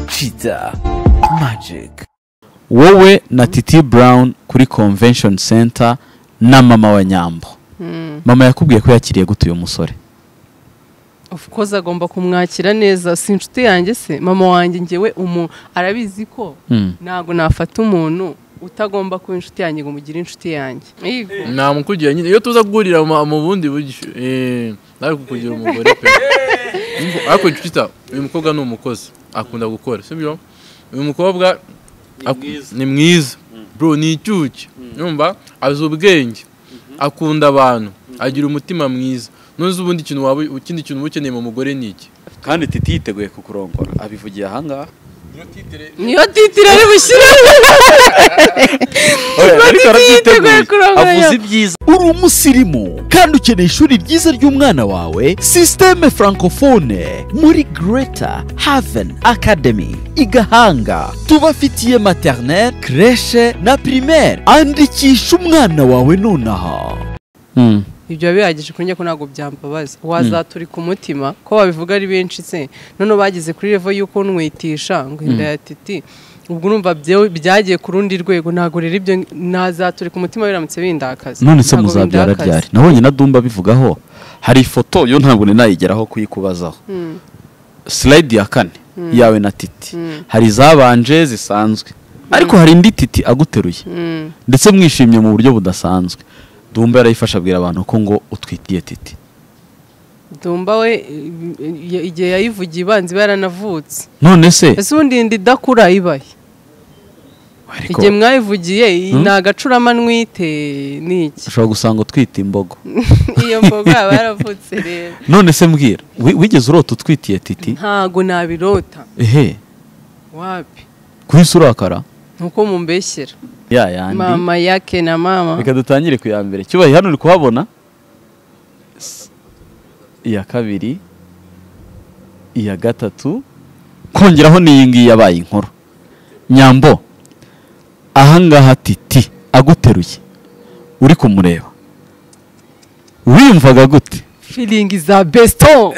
Kiza Magic wowe na Titi Brown kuri Convention Center na mama wa Nyambo mama yakubwiye ko yakiriye gute uyu musore of course agomba kumwakira neza si inshuti yanjye se mama wanjye ngewe umu arabizi ko Mm. ntabwo nafata umuntu utagomba kuba inshuti yanjye ngo mugire inshuti yanjye Yego. namukugera nyine iyo tuza guhurira mu mu bundi buryo eh, nawe kukugira umugore pe Imvo- ariko inshuti uyu mukobwa ni umukozi akunda gukora sibyo uyu mukobwa ak- ni mwiza bro ni icyuki yumva azi ubwenge akunda abantu agira umutima mwiza ntuzi ubundi kintu waba ikindi kintu uba ukeneye mu mugore ni iki kandi titi yiteguye kukurongora abivugiye ahangaha niyo titire ari bushyiremo Oya, ariko yiteguye arabyiteguye kurongora. avuze ibyiza uri umusirimu kandi ukeneye ishuri ryiza ry'umwana wawe sisiteme francophone muri Greater Haven Academy i Gahanga tubafitiye maternelle creche na primaire andikisha umwana wawe nonaha ibyo biba bihagije kuri njye ko ntabwo byambabaza wazaturika umutima ko babivuga ari benshi se noneho bageze kuri revo y'uko nkwitisha ngo inda ya titi ubwo urumva byo- byagiye ku rundi rwego ntabwo rero ibyo nazaturika umutima biramutse bindakaza none se Ntabwo muzabyara bindakaza. ryari nabonye na Dumba bivugaho hari ifoto yo ntabwo nari nayigeraho kuyikubazaho slide ya kane yawe na titi hari izabanje zisanzwe ariko hari indi titi aguteruye ndetse mwishimye mu buryo budasanzwe dumba yarayifasha abwira abantu ko ngo utwitiye titi dumba we i- igihe yayivugiye ibanza iba yaranavutse none se ese ubundi inda idakura ibahe ariko igihe mwayivugiye iyi ni agacuramanywa ite ni iki ushobora gusanga utwita imbogo iyo mboga yaba yaravutse rero none se mbwira wi- wigeze urota utwitiye titi ntabwo nabirota ehe wapi kuhise urakara nuko mumbeshyera ya yandi mama yake na mama reka dutangire ku ya mbere cyubahiro hano uri kuhabona S- iya kabiri iya gatatu kongeraho n'iyi ngiyi yabaye inkuru nyambo ahangaha titi aguteruye uri kumureba wiyumvaga gute feeling za besto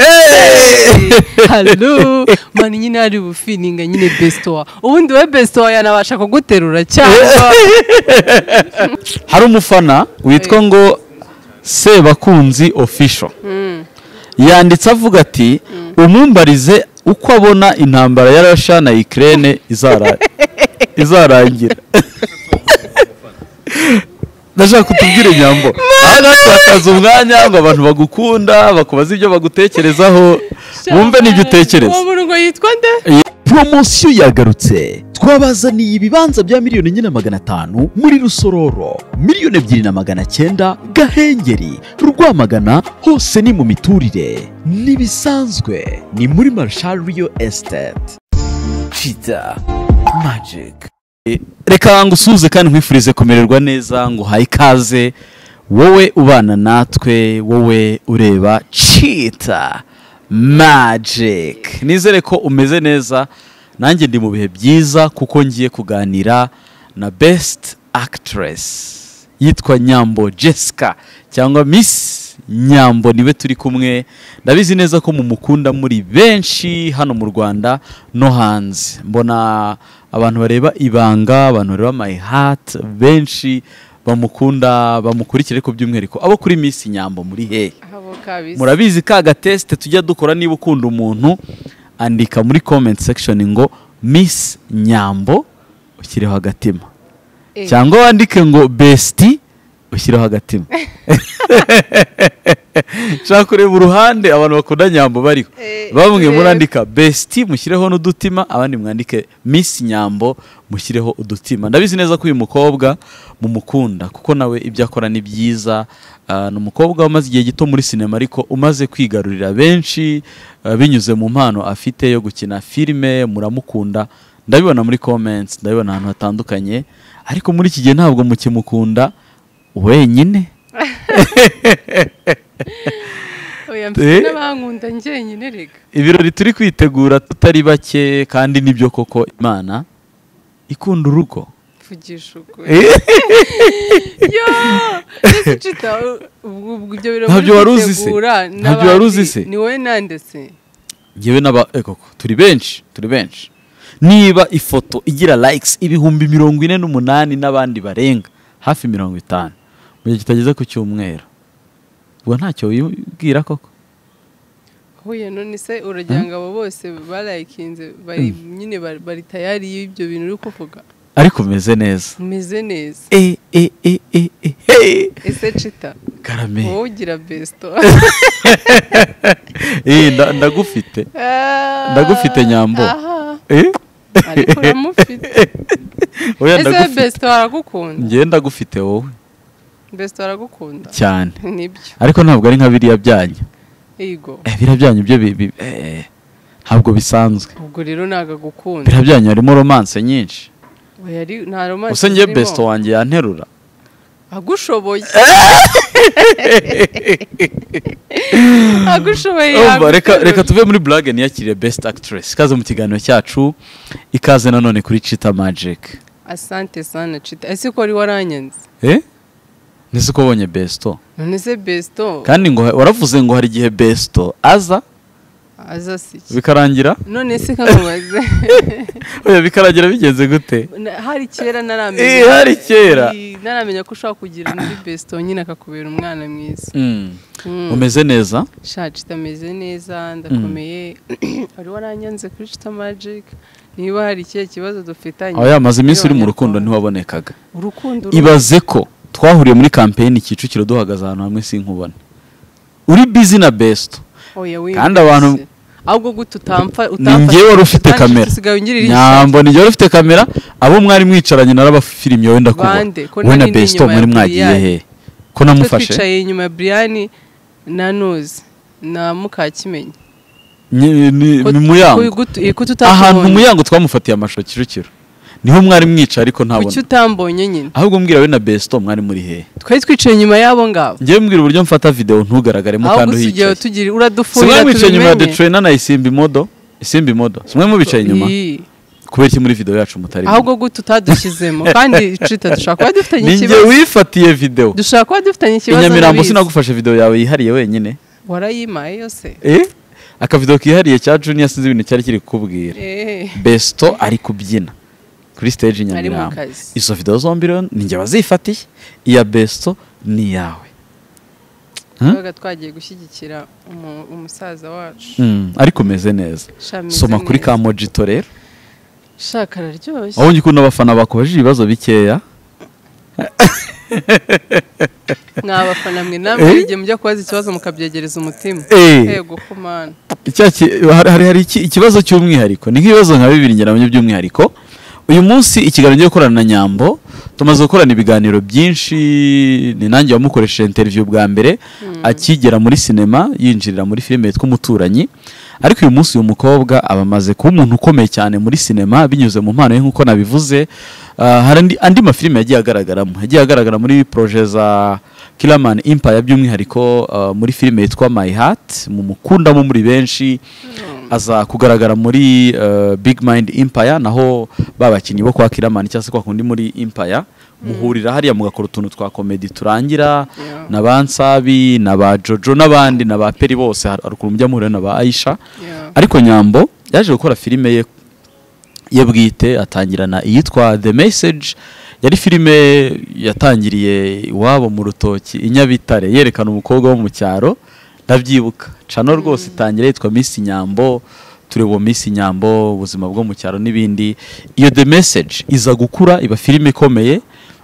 halo mani nyine ari bufilinga nyine bestoa ubundi we bestoa yanabasha kuguterura cyangwa hari umufana witwa ngo sebakunzi official yanditse avuga ati umumbarize uko abona intambara ya rasha na ikirere izarangira ndashaka kutubwira inyambo aha ngaha twatakaza umwanya ngo abantu bagukunda bakubaze ibyo bagutekerezaho bumve n'ibyo utekereza uwo muntu ngo yitwa nde poromosiyo yagarutse twabazaniye ibibanza bya miliyoni enye na magana atanu muri rusororo miliyoni ebyiri na magana cyenda gahengeri rwamagana hose ni mu miturire ntibisanzwe ni muri marshal riyo esiteti kiza magiki reka ngusuhuze kandi nkwifurize kumererwa neza ngo uhaye ikaze wowe ubana natwe wowe ureba cita magic nizere ko umeze neza nanjye ndi mu bihe byiza kuko ngiye kuganira na best actress yitwa nyambo jessica cyangwa miss nyambo niwe turi kumwe ndabizi neza ko mumukunda muri benshi hano mu rwanda no hanze mbona abantu bareba ibanga abantu bareba my heart benshi bamukunda bamukurikire ku by'umwihariko abo kuri miss nyambo muri hehe abo kabisa murabizi ka gatesite tujya dukora niba ukunda umuntu andika muri comment section ngo miss nyambo ushyireho agatima Eh. cyangwa wandike ngo besiti ushyireho agatima nshaka kureba uruhande abantu bakunda nyambo bariho Eh, bamwe turebe. murandika besiti mushyireho n'udutima abandi mwandike miss nyambo mushyireho udutima ndabizi neza ko uyu mukobwa mumukunda kuko nawe ibyo akora ni byiza Ah, ni umukobwa umaze igihe gito muri sinema ariko umaze kwigarurira benshi ah, binyuze mu mpano afite yo gukina filime muramukunda ndabibona muri comments ndabibona ahantu hatandukanye ariko muri iki gihe ntabwo mukimukunda wenyine oya mfite n'abankunda njyenyine reka ibirori turi kwitegura tutari bake kandi nibyo koko imana ikunda urugo mvugisha ukuri yo ese cita ubwo ubwo ibyo birori Ntabyo muri wari uzi se? gutegura Ntabyo wari uzi n'abandi, se? ni wowe nande se ngewe n'aba eh, koko turi benshi turi benshi niba ifoto igira likes ibihumbi mirongo ine n'umunani n'abandi barenga hafi mirongo itanu mu gihe kitageze ku cyumweru ubwo ntacyo wibwira koko huye none se uragira ngo abo bose barayikinze bari nyine bari- bari tayari y'ibyo bintu uri kuvuga ariko umeze neza umeze neza e e e e e he ese cita karame wowe ugira besito Eh, nda- ndagufite Ndagufite nyambo. aha Eh? ariko uramufite oya ese ndagufite besito aragukunda njye ndagufite wowe besito aragukunda cyane nibyo ariko ntabwo ari nka biriya byanyu yego Eh, biriya byanyu byo bi- bi- eh, ntabwo bisanzwe ubwo rero ntabwo agukunda biriya byanyu harimo romance nyinshi Oya, ari- nta romance gusa njye zirimo. besito wanjye yanterura agushoboye agushoboye Urumva, reka yaguterura. reka tuve muri burage niyakire besite akitiresi ikaze mu kiganiro cyacu ikaze nanone kuri cita magike asante sana cita ese ko wari waranyanze nese uko ubonye besito none se besito kandi ngo waravuze ngo hari igihe besito aza aza si iki? bikarangira none se kamubaze oya bikarangira bigenze gute Na- hari kera Eh, naramenya hari kera. Eh, naramenya ko ushobora kugira muri besito nyine akakubera umwana mwiza Mm. Mm. umeze neza sha cita ameze neza ndakomeye wari waranyanze kuri cita magic niba hari ikihe kibazo dufitanye aho yamaze iminsi uri mu rukundo Abanyarwanda. ntiwabonekaga urukundo uru- ibaze ko twahuriye muri kampeyini kicukiro duhagaze ahantu hamwe sinkubone uri bizi na besito Oya, wiyumvise. kandi abantu- ahubwo gute utamfa ni njyewe wari ufite utamfashe kamera usigaye ungirira nyambo ni njyewe wari ufite kamera abo mwari mwicaranye narabafirimye wenda kubona Bande, ko wowe na nari ndi besito inyuma muri ya mwagiye Brian. he ko Twe namufashe twicaye inyuma ya Brian na Nuzi na Mukakimenyi Ni- ni- Ko- ni ko muyango igu- eh, ko ahantu tutambonye muyango twamufatiye amashusho kicukiro niho mwari mwicaye ariko kuki ntabona utambonye nyine ahubwo mbwira we na besito mwari muri hehe twari twicaye inyuma y'abo ngabo njyewe mbwira uburyo mfata videwo ntugaragaremo aho kandi gusigaye uhicaye tugira uradufurira simwe mwicaye inyuma ya tubimenye. detrena na isimba imodo isimba imodo simwe mubicaye inyuma Ii, kubera iki muri videwo yacu mutari ahubwo gute utadushyizemo kandi cita dushobora kuba dufitanye ninjye ikibazo wifatiye videwo dushobora kuba dufitanye i ikibazo nyamirambo ndabizi. sinagufashe videwo yawe yihariye wenyine warayimaye yose eh akavidewo kihariye cya juniya sinzi ibintu cyari kiri kukubwira Eh, besito ari kubyina kuri stage i ari mu nyamirambo kazi izo videwo zombi rero ninjye wazifatiye iya besito ni iyawe Hmm? twabaga twagiye gushyigikira umu- umusaza wacu Mm, ariko umeze neza Sha, ameze soma kuri neza. ka mojito rero sha kararyoshye wabonye ukuntu abafana bakubajije ibibazo bikeya mwabafana mwe Eh? namwe hari igihe mujya kubaza ikibazo mukabyegereza umutima Eh. yego ko mana Icya ki- hari- hari hari iki- ikibazo cy'umwihariko ni nk'ibibazo nka bibiri njye nabonye by'umwihariko uyu munsi ikiganiro cyo gukorana na nyambo tumaze gukorana ibiganiro byinshi ni nanjye wamukoresheje interview bwa mbere akigera muri sinema yinjirira muri filime yitwa umuturanyi ariko uyu munsi uyu mukobwa aba amaze kuba umuntu ukomeye cyane muri sinema binyuze mu mpano ye nk'uko nabivuze Ah, hari andi, andi mafilime yagiye agaragaramo yagiye agaragara muri proje za Killman Empire by'umwihariko ah, muri filime yitwa My Heart mu mukundamo muri benshi aza kugaragara muri eh, Big Mind Empire naho babakinnyi bo kwa Killman cyangwa se kwa kundi muri Empire muhurira hariya mugakora utuntu twa komedi turangira Yeah. na ba Nsabi na ba Jojo n'abandi na ba Peri bose hari hari ukuntu mujya muhurira na ba Aisha Yeah. ariko nyambo yaje gukora filime ye ye bwite atangirana iyitwa the message yari filime yatangiriye iwabo mu rutoki i nyabitare yerekana umukobwa wo mu cyaro ndabyibuka cano rwose itangira yitwa miss nyambo tureba uwo miss nyambo ubuzima bwo mu cyaro n'ibindi iyo the message iza gukura iba filime ikomeye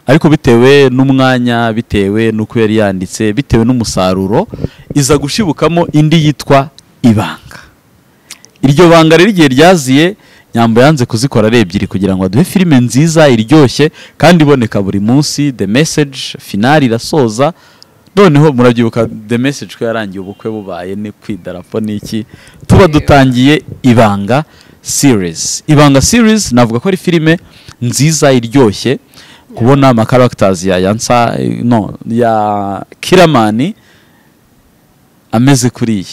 ariko bitewe n'umwanya bitewe n'uko yari yanditse bitewe n'umusaruro iza gushibukamo indi yitwa ibanga iryo banga rero igihe ryaziye nyambo yanze kuzikora ari ebyiri kugira ngo aduhe filime nziza iryoshye kandi iboneka buri munsi the message finali irasoza noneho murabyibuka the message ko yarangiye ubukwe bubaye ni kwidarapo n'iki tuba dutangiye ibanga series ibanga series navuga ko ari filime nziza iryoshye kubona ama characters ya yansa no ya kiramani ameze kuriya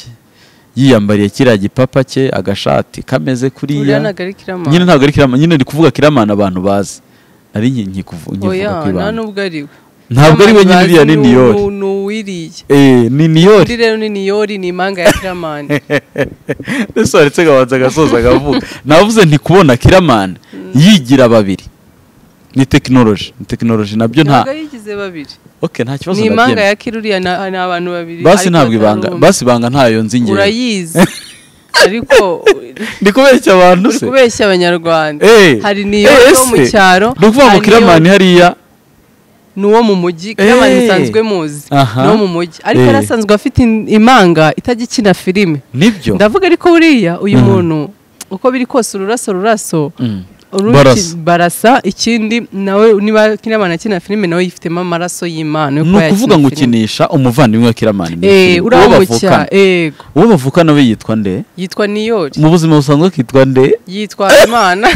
yiyambariye kiriya gipapa cye agashati kameze uriya kuriya ntabwo ari kiramana nyine ntabwo ari kiramana nyine ndi kuvuga kiramana abantu bazi nari nki- nki kuvu- nkivuga oya ku nta ibanga nubwo ari we ntabwo ari we nyine Amazi uriya ni ni- niyori ni- ni uwiriye Eh, ni niyori undi rero ni niyori ni impanga ya kiramani ndetse waretse agabanza agasoza akavuga navuze nti kubona kiramani yigira babiri ni tekinoloji ni tekinoloji nabyo nta ntabwo yigize babiri oke nta kibazo ni impanga nabyemera ya kiruriya na- ni abantu babiri basi ariko ntabwo ibanga batarumva. basi ibanga ntayo nzi ngewe urayizi ariko ndi kubeshya abantu uri se kubeshya abanyarwanda Eh, hari eh, niyori wo mu ese, cyaro ni ukuvuga ngo hari kiramani niyori- hariya ni uwo mu mujyi Eh. kiramani musanzwe muzi Aha. ni uwo mu mujyi ariko Eh. yari asanzwe afite in- impanga itajya ikina filime nibyo ndavuga ariko buriya uyu Mhm. muntu uko biri kose ururaso ruraso Mm. uruki- Barasa. barasa ikindi nawe niba kiramani akina filime nawe yifitemo amaraso y'imana yo ni kuba yakina ukuvuga ngo filime. ukinisha umuvandimwe wa kiramani muri iyi Eh, filime. uriya uwo wo mu bavukana cyaro yego uwo bavukana we yitwa nde yitwa niyori mu buzima busanzwe akitwa nde yitwa imana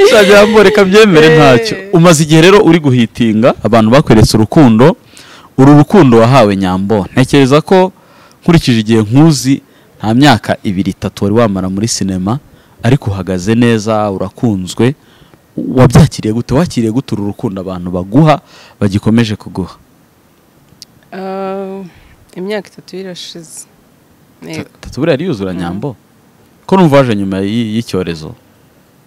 nshaka reka byemere ntacyo umaze igihe rero uri guhitinga abantu bakweretse urukundo uru rukundo wahawe nyambo ntekereza ko nkurikije igihe nkuzi nta myaka ibiri itatu wari wamara muri sinema ariko uhagaze neza urakunzwe wabyakiriye gute wakiriye gute uru rukundo abantu baguha bagikomeje kuguha Ah, imyaka itatu irashize yego tatu buriya yuzura nyambo ko numva waje nyuma y'i- y'icyorezo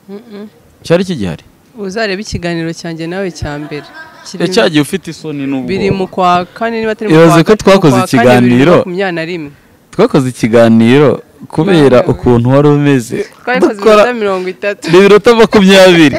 Mm-mm. cyari kigihari uzarebe ikiganiro cyanjye nawe cya mbere Kirimo- Eh, cyagiye ufite isoni n'ubwoba biri mu kwa kane niba atari Ibaze ko gatatu, mu twakoze kwa kane, bibiri na ikiganiro. makumyabiri na rimwe twakoze ikiganiro kubera Nawe. ukuntu wari umeze twabikoze dukora iminota mirongo itatu ni ibirota makumyabiri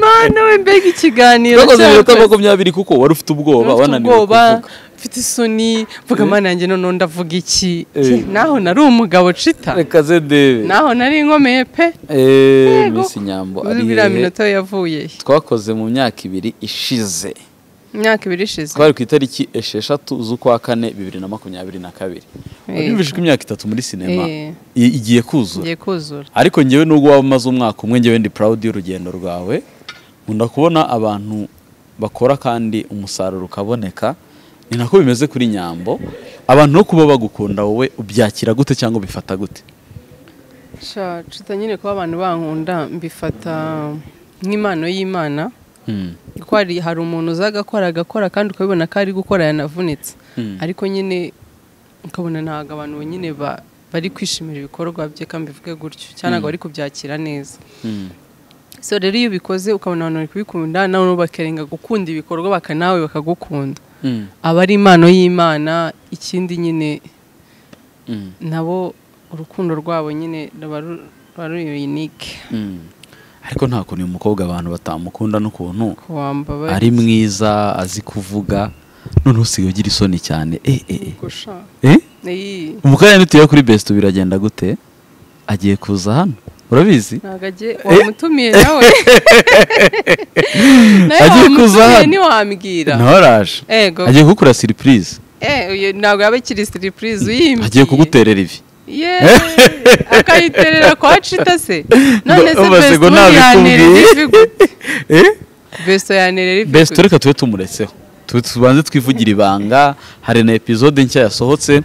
mana we mbega ikiganiro twakoze ibirota cyakoze. makumyabiri kuko wari ufite ubwoba Mfite wananiwe ubwoba kuvuga mfite isoni mvuga mana yanjye none ndavuga iki Eh. naho nari umugabo cita reka zedebe naho nari inkomeye pe eee Yego. misi nyambo uzi ari biriya hehe minota we yavuye he? twakoze mu myaka ibiri ishize imyaka ibiri ishize twari ku itariki esheshatu z'ukwa kane bibiri na makumyabiri na kabiri wabimvije ko imyaka itatu muri sinema Eh. i- igiye kuzura ngiye kuzura ariko ngewe nubwo waba umaze umwaka umwe ngewe ndi proud y'urugendo rwawe nkunda kubona abantu bakora kandi umusaruro ukaboneka ni nako bimeze kuri nyambo abantu no kuba bagukunda wowe ubyakira gute cyangwa ubifata gute Sha, cita nyine kuba abantu bankunda mbifata nk'impano y'imana kuko hari hari umuntu uza agakora agakora kandi ukabibona ko ari gukora yanavunitse Mm. ariko nyine ukabona ntabwo abantu nyine ba- bari kwishimira ibikorwa bye kandi bivuge gutyo cyangwa ntabwo bari kubyakira neza so rero iyo ubikoze ukabona abantu bari kubikunda nawe bakerenga gukunda ibikorwa baka nawe bakagukunda aba ari impano y'imana ikindi nyine nabo urukundo rwabo nyine ruba ru- ruba ruri yunike ariko nta kuntu uyu mukobwa abantu batamukunda n'ukuntu kuwambaba ari mwiza azi kuvuga noneho usigaye ugira isoni cyane eh, eh, eh. gusha Eh? iyi umukara ntituye kuri best biragenda gute agiye kuza hano urabizi ntabwo agiye wamutumiye nawe nawe Agiye kuza wamutumiye hano. ntiwambwira ntahoraje ego agiye kugukora siripurize Eh, uyu ntabwo yaba ikiri siripurize uyimbye agiye kuguterera ibi ye akayiterera kwa cita se none se Umaze ngo besto ntabikubwiye. yanterera ivi gute besto yanterera ivi best gute reka tube tumuretseho Tube tubanze twivugira ibanga hari na epizode nshya yasohotse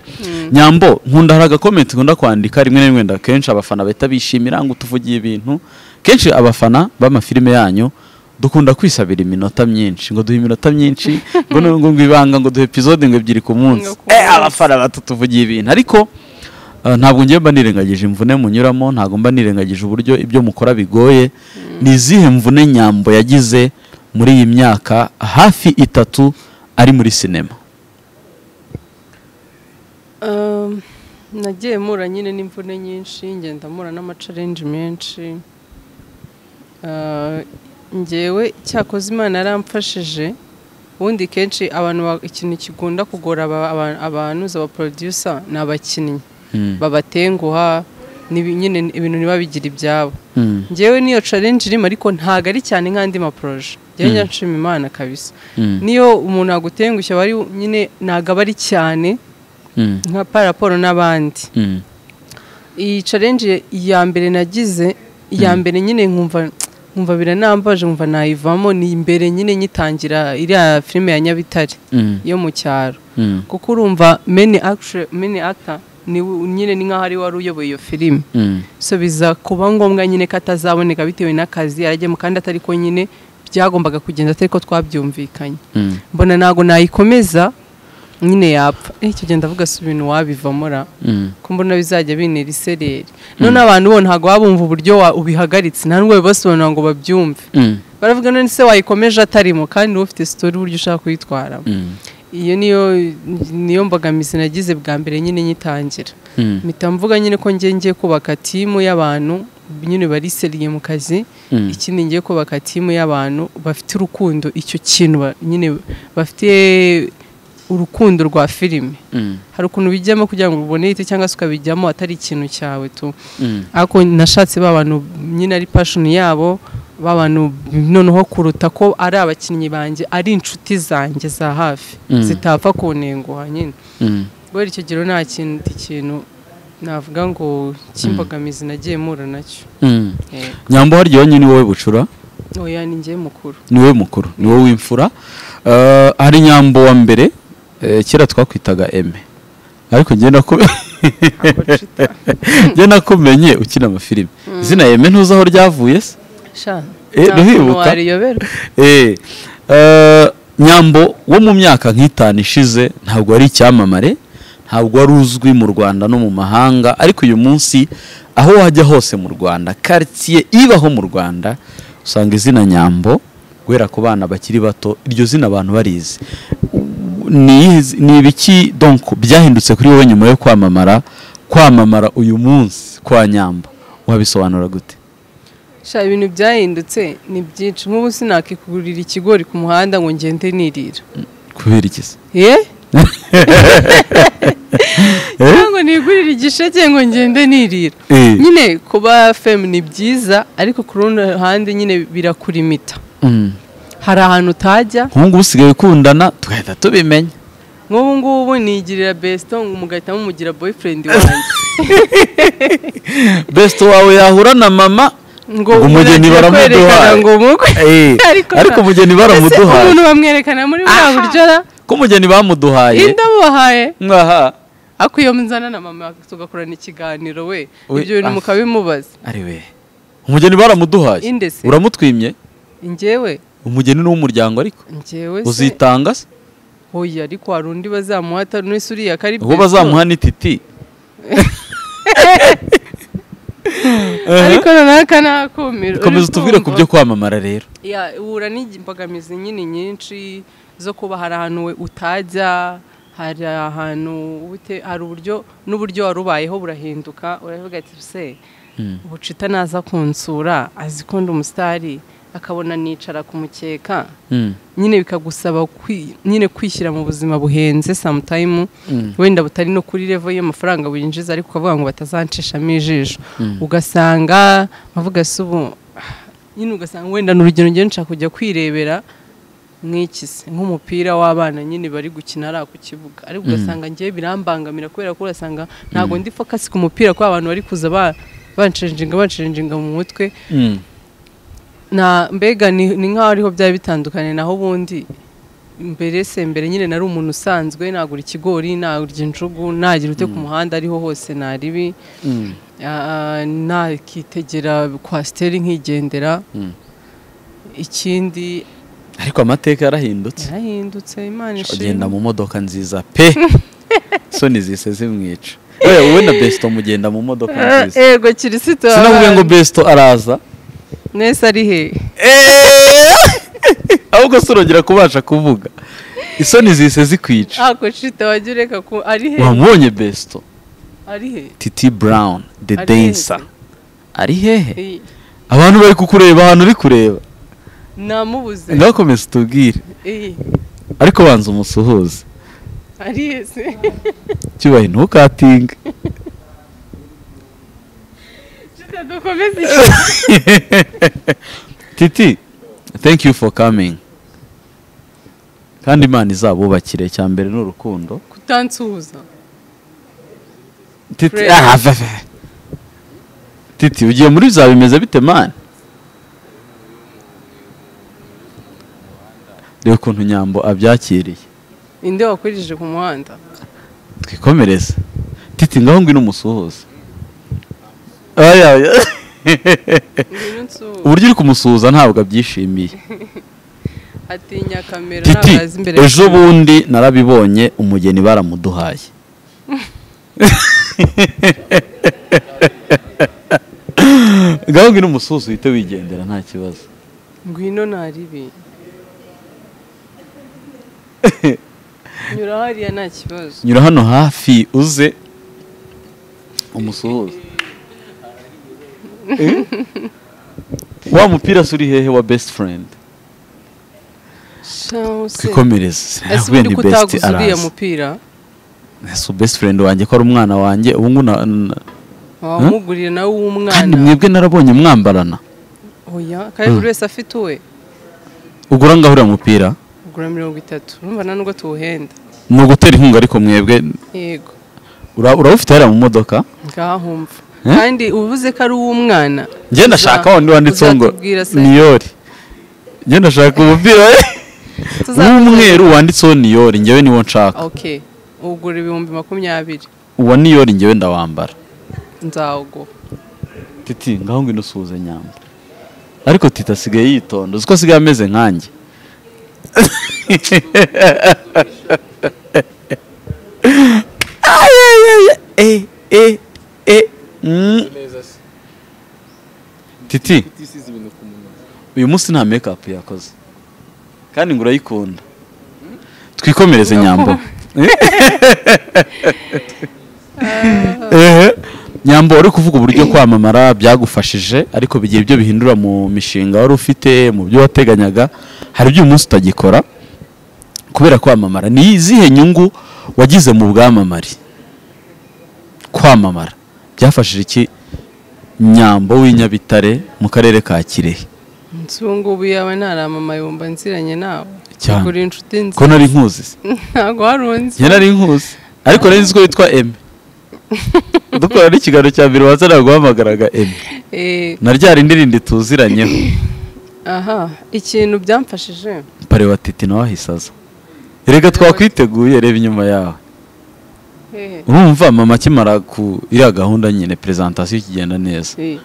nyambo nkunda hari agakomenti nkunda kwandika rimwe na rimwe nda kenshi abafana bahita bishimira ngo tuvugiye ibintu kenshi abafana b'amafilime yanyu dukunda kwisabira iminota myinshi ngo duhe iminota myinshi ngo ngo ngo ibanga ngo duhe epizode ngo ebyiri ku munsi Ngo ku munsi. Eh, abafana batatuvugiye ibintu ariko Uh, ntabwo ngiye mba nirengagije imvune munyuramo ntabwo mba nirengagije uburyo ibyo mukora bigoye ni izihe mvune nyambo yagize muri iyi myaka hafi itatu ari muri sinema Um, nagiye mura nyine n'imvune nyinshi ngenda mura n'amacarenji menshi Ah, ngewe cyakoze imana yaramfashije ubundi kenshi abantu ba- ikintu kigunda kugora aba- aba- abantu za abaporodusa ni abakinnyi babatenguha nibi- nyine ibintu niba bigira ibyabo Mm. ngewe niyo challenge irimo ariko ntabwo ari cyane nk'andi maporoje ngewe nshima imana kabisa Mm. niyo umuntu agutengushya aba ari nyine ntabwo aba ari cyane Mm. nka paraporo n'abandi Mm. iyi challenge ya mbere nagize iya mbere nyine nkumva nkumva biranambaje nkumva nayivamo ni imbere nyine nyitangira iriya filime ya Nyabitare Mm. yo mu cyaro Mm. kuko urumva meni actor meni actor ni nyine ni nkaho ari wari uyoboye iyo filime Mm. so biza kuba ngombwa nyine ko atazaboneka bitewe n'akazi yajyemo kandi atari ko nyine byagombaga kugenda atari ko twabyumvikanye mbona ntabwo nayikomeza nyine yapfa Eh, icyo gihe ndavuga si ibintu wabivamo ra ko mbona bizajya bintera isereri none abantu bo ntabwo baba bumva uburyo wa- ubihagaritse nta n'ubwo bibasobanura ngo babyumve baravuga none se wayikomeje atarimo kandi wowe ufite sitori uburyo ushaka kuyitwaramo iyo niyo niyo mbogamizi nagize bwa mbere nyine nyitangira mpita mvuga nyine ko ngiye ngiye kubaka timu y'abantu nyine bariseriye mu kazi ikindi ngiye kubaka timu y'abantu bafite urukundo icyo kintu ba- nyine bafite urukundo rwa filime hari ukuntu bijyamo kugira ngo ubone ite cyangwa se ukabijyamo atari ikintu cyawe tu ariko nashatse ba bantu nyine ari passion yabo ba bantu noneho kuruta ko ari abakinnyi banjye ari inshuti zanjye za hafi Mm. zitapfa kuntenguha nyine kubera icyo gihe nta kintu ikintu navuga ngo cy'imbogamizi nagiye mpura nacyo nyambo harya nyine wowe bucura oya ni njye mukuru ni wowe mukuru ni wowe w'imfura Eh, hari nyambo wa mbere eh, kera twakwitaga eme ariko njye naku- ntabwo ncita njye nakumenye ukina amafilime izina eme ntuzi aho ryavuye se sha Eh, nta uribuka? kuntu wariyoberwa Eh, eh, nyambo wo mu myaka nk'itanu ishize ntabwo ari icyamamare ntabwo wari uzwi mu rwanda no mu mahanga ariko uyu munsi aho wajya hose mu rwanda karitsiye ibaho mu rwanda usanga izina nyambo guhera ku bana bakiri bato iryo zina abantu barizi ni iyihe- ni ibiki donc byahindutse kuri wowe nyuma yo kwamamara kwamamara uyu munsi kwa nyambo wabisobanura gute sha ibintu byahindutse ni byinshi nk'ubu sinakikugurira ikigori ku muhanda ngo ngende nirira kubera iki se ye cyangwa nigurire igisheke ngo ngende nirira Eh. nyine kuba femu ni byiza ariko ku rundi ruhande nyine birakurimita Mm. hari ahantu utajya nk'ubu ngubu usigaye ukundana tugahita tubimenya nk'ubu ngubu nigirira besito ngo mugahita mumugira boyfriend wanjye besite wawe yahura na mama ngo Ngo umugeni muragiye baramuduha. kwerekana ngo mukwe Eh, ariko na- umugeni baramuduhaye. Ese umuntu bamwerekana muri bwa buryo ra ko umugeni bamuduhaye indamubahaye ngaha ariko iyo muzana na mama tugakorana ikiganiro we We- ibyo ah. bintu mukabimubaza ari we umugeni baramuduhaye Inde se? uramutwimye njyewe umugeni ni uw'umuryango ariko njyewe se uzitanga se oya ariko hari undi bazamuha atari n'isi uriya kari ubwo besto. bazamuha n'ititi ariko noneho aka ni akumiro komeza utubwire ku byo kwamamara rero ya uhura n'imbogamizi nyine nyinshi zo kuba hari ahantu we utajya hari ahantu ute- hari uburyo n'uburyo wari ubayeho burahinduka uravuga ati se bucita naza kunsura azi kunda umusitari akabona nicara ku mukeka Mm. nyine bikagusaba kwi- nyine kwishyira mu buzima buhenze samutayimu wenda butari no kuri revo y'amafaranga winjiza ariko ukavuga ngo batazancishamo ijisho ugasanga bavuga se ubu nyine ugasanga wenda ni urugero ngero nshaka kujya kwirebera nk'iki se nk'umupira w'abana nyine bari gukina ari ku kibuga ariko ugasanga ngewe birambangamira kubera ko urasanga ntabwo ndi fokasi ku mupira kuko abantu bari kuza ba- bancenjinga bancenjinga mu mutwe Mm. na mbega ni ni nk'aho ariho byari bitandukanye naho ubundi mbere se mbere nyine nari umuntu usanzwe nagura ikigori nagurya injugu nagira ute ku muhanda ariho hose naribi Ah, nakitegera kwasiteri nkigendera ikindi ariko amateka yarahindutse yarahindutse imana agenda ishimwe mu modoka nziza pe soni zise zimwica we wowe na besito mugenda mu modoka nziza ego kirisito sinavuga ngo besito araza nese ari hehe ahubwo si urongera kubasha kuvuga isoni zise zikwica ako shita wajya ureka ko ari hehe wamubonye besito ari hehe titi brown the Ari dancer hehe? ari hehe Iyi, abantu bari kukureba ahantu uri kureba namubuze ntibakomeze utubwire iyi ariko banza umusuhuze ari hehe se cyubahe ntukatinge shita dukomeze iki titi thank you for coming kandi imana izabubakire cya mbere ni urukundo kutansuhuza titi Praise. ah, va- va. titi ugiye muri bya bimeze bite mani reba ukuntu nyambo abyakiriye inde wakurije ku muhanda twikomereze titi ngaho ngwino umusuhuze Aya, aya. ngwino nsuhuza uburyo uri kumusuhuza ntabwo abyishimiye atinya kamera titi ntabwo azi imbere ejo bundi narabibonye umugeni baramuduhaye gahunda iri umusozi uhite wigendera nta kibazo ngwino ntaribi nyura hariya nta kibazo nyura hano hafi uze umusuhuze Eh? wa mupira se uri hehe wa best friend kwikomereza ese sinavuye ubundi ni ko best utaguze uriya arazi mupira so best friend wanjye ko ari umwana wanjye ubu ngubu na- na- wamuguriye nawe kandi uw'umwana mwebwe narabonye mwambarana oya kandi buri wese afite uwe ugura ngaho uriya mupira ugura mirongo itatu urumva nta nubwo tuwuhenda ni ugutera inkunga ariko mwebwe yego ura- urawufite hariya mu modoka ngahumva Eh? kandi ubuze ko ari uw'umwana njye ndashaka wundi wanditseho ngo uzatubwira se. niyori njye ndashaka umupira Tuzatubwira. w'umweru wanditseho niyori njyewe niwo nshaka oke ugura ibihumbi makumyabiri uwa niyori njyewe ndawambara nzawuguha titi ngaho ngwino usuhuze nyamba ariko titi asigaye yitonda uzi ko asigaye ameze nkanjye Ay, ay, ay, ay. Eh, eh, eh. Mm. neza se titi isize ibintu ku munwa uyu munsi nta make up yakoze kandi ngo urayikunda twikomereze nyambo Ehe. nyambo wari kuvuga uburyo kwamamara byagufashije ariko bigiye ibyo bihindura mu mishinga wari ufite mu byo wateganyaga hari ibyo uyu munsi utagikora kubera kwamamara ni izihe nyungu wagize mu bwamamare kwamamara byafashije iki nyambo w'inyabitare mu karere ka kirehe nzu ngubu yaba ntaramama yumva nziranye nawe Cyane. kuri inshuti ko nziza nari nkuzi se ntabwo wari unzi njye nari nkuzi ariko nari nzi ko witwa eme dukora n'ikiganiro cya mbere waza naguhamagaraga eme Eh, na rya rindi rindi tuziranyeho aha ikintu byamfashije pare wa titi nawe ahise aza reka twakwiteguye reba inyuma yawe eh, urumva mama akimara ku iriya gahunda nyine perezantasiyo ikigenda neza eh,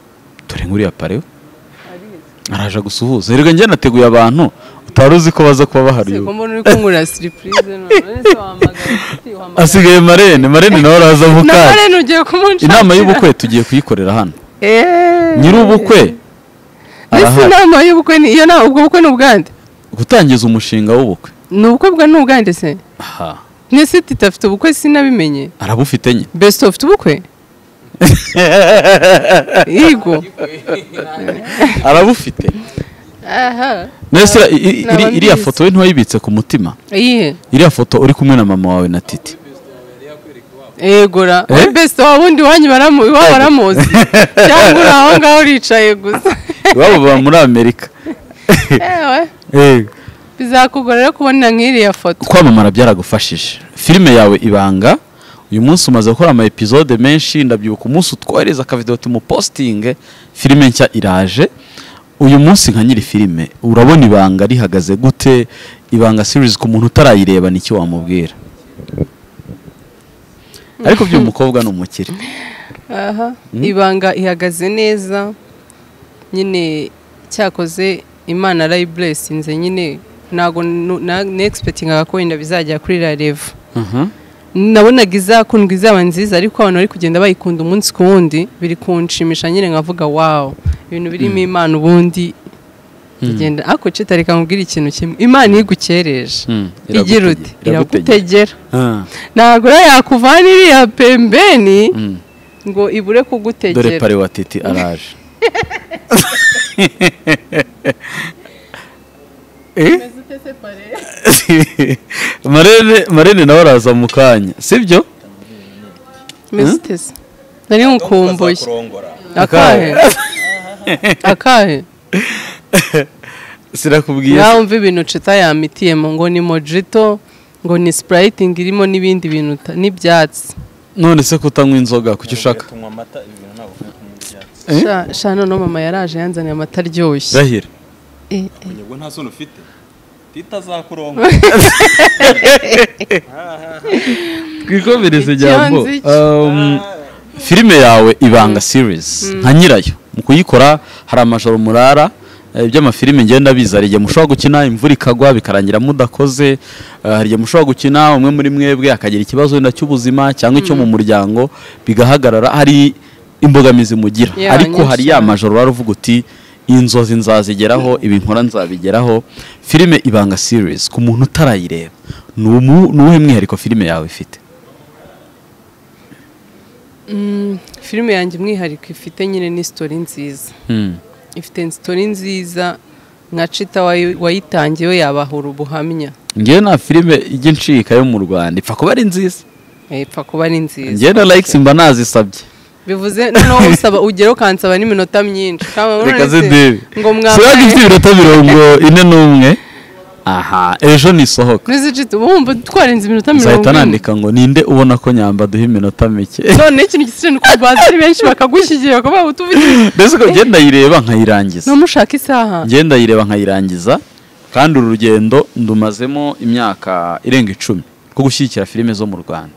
dore nk'uriya pare we araje gusuhuza reka njye nateguye abantu utari uzi ko baza kuba bahari se ko ubu mbona uri kunkurira siripurize none se wahamagara inshuti wahamagara- asigaye marene marene nawe araza mu na kazi marene ugiye kumunshakira inama y'ubukwe tugiye kuyikorera hano Eh. nyir'ubukwe mbese arahari inama y'ubukwe ni iyo nama ubwo bukwe ni ubwande gutangiza umushinga w'ubukwe ni ubukwe bwa ni ubwande se aha mwese tutafite ubukwe sinabimenye arabufite nyine besite ufite ubukwe yego arabufite aha nese i- i- Naba iri- iriya mbizi. foto we ntiwayibitse ku mutima iyihe iriya foto uri kumwe na mama wawe na titi yegora Eh? besite wa wundi wanyu baramu- iwabo baramuzi cyangwa uri aho ngaho uricaye gusa iwabo baba muri amerika ewe Eh, bizakugora rero kubona nk'iriya foto kwamamara byaragufashije filime yawe ibanga uyu munsi umaze gukora ama episode menshi ndabyibuka umunsi utwohereza akavidewo tumupositinge filime nshya iraje uyu munsi nka nyiri filime urabona ibanga rihagaze gute ibanga series ku muntu utarayireba ni iki wamubwira ariko by'uyu mukobwa ni umukire aha ibanga ihagaze neza nyine cyakoze imana arayiburesinze nyine ntabwo negispectingaga ko wenda bizajya kuri rarevu nabonaga izakundwa izaba nziza ariko abantu bari kugenda bayikunda umunsi ku wundi biri kunshimisha nyine nkavuga wawo ibintu birimo imana ubundi igenda ako cita reka nkubwire ikintu kimwe imana igukereje Mm, igira iragutege- uti iragutegera. iragutegera Ah, ntabwo rero yakuvana iriya pembeni mm. ngo ibure dore kugutegera pare wa titi araje Eh? marene marene nawe araza mu kanya sibyo Meze ute se? nari nkukumbuye akahe akahe sirakubwiye nawe umva ibintu cita yamitiyemo ngo ni mojito ngo ni sipurayitingi irimo n'ibindi bintu uta- n'ibyatsi none se kutanywa inzoga kuki ushaka tunywa amata ibi bintu ntabwo ukwiye kunywa ibyatsi Eh? Sha- sha none mama yaraje yanzaniye amata aryoshye rahira Eh, eh. ubwo nta soni ufite tita azakurongora twikomereze nyambo Icyonzi cye. Um, filime yawe ibanga series nka nyirayo mu kuyikora hari amajoro murara eh, by'amafilime ngenda biza hari igihe mushobora gukina imvura ikagwa bikarangira mudakoze eh, hari igihe mushobora gukina umwe muri mwebwe akagira ikibazo wenda cy'ubuzima cyangwa icyo mu muryango bigahagarara hari imbogamizi mugira Yeah, ariko nyinshi hari ya cyane. majoro wari uvuga uti inzozi nzazigeraho ibi nkora nzabigeraho filime ibanga series ku muntu utarayireba ni umu- ni uwuhe mwihariko filime yawe ifite Mm, filime yanjye umwihariko ifite nyine ni sitori nziza Hmm. ifite sitori nziza nka cita wayi- wayitangiye we yabahura ubuhamya ngewe nta filime ijya incika yo mu rwanda ipfa kuba ari nziza ipfa kuba ari nziza ngewe na likes mba nazisabye bivuze noneho usaba ugera ukansaba n'iminota myinshi Kama reka nonese zidebe ngo sibaga ifite mwambaye iminota mirongo ine n'umwe aha ejo nisohoka n'izi cita uba wumva twarenze iminota mirongo nzahita ine nandika ngo ninde ubona ko nyamba duha iminota mike none ikintu gisigaye ni ukubanza ari benshi bakagushyigira bakaba utubite mbese ko ngenda yireba nkayirangiza numushaka isaha ngenda yireba nkayirangiza kandi uru rugendo ndumazemo imyaka irenga icumi rwo gushyigikira filime zo mu rwanda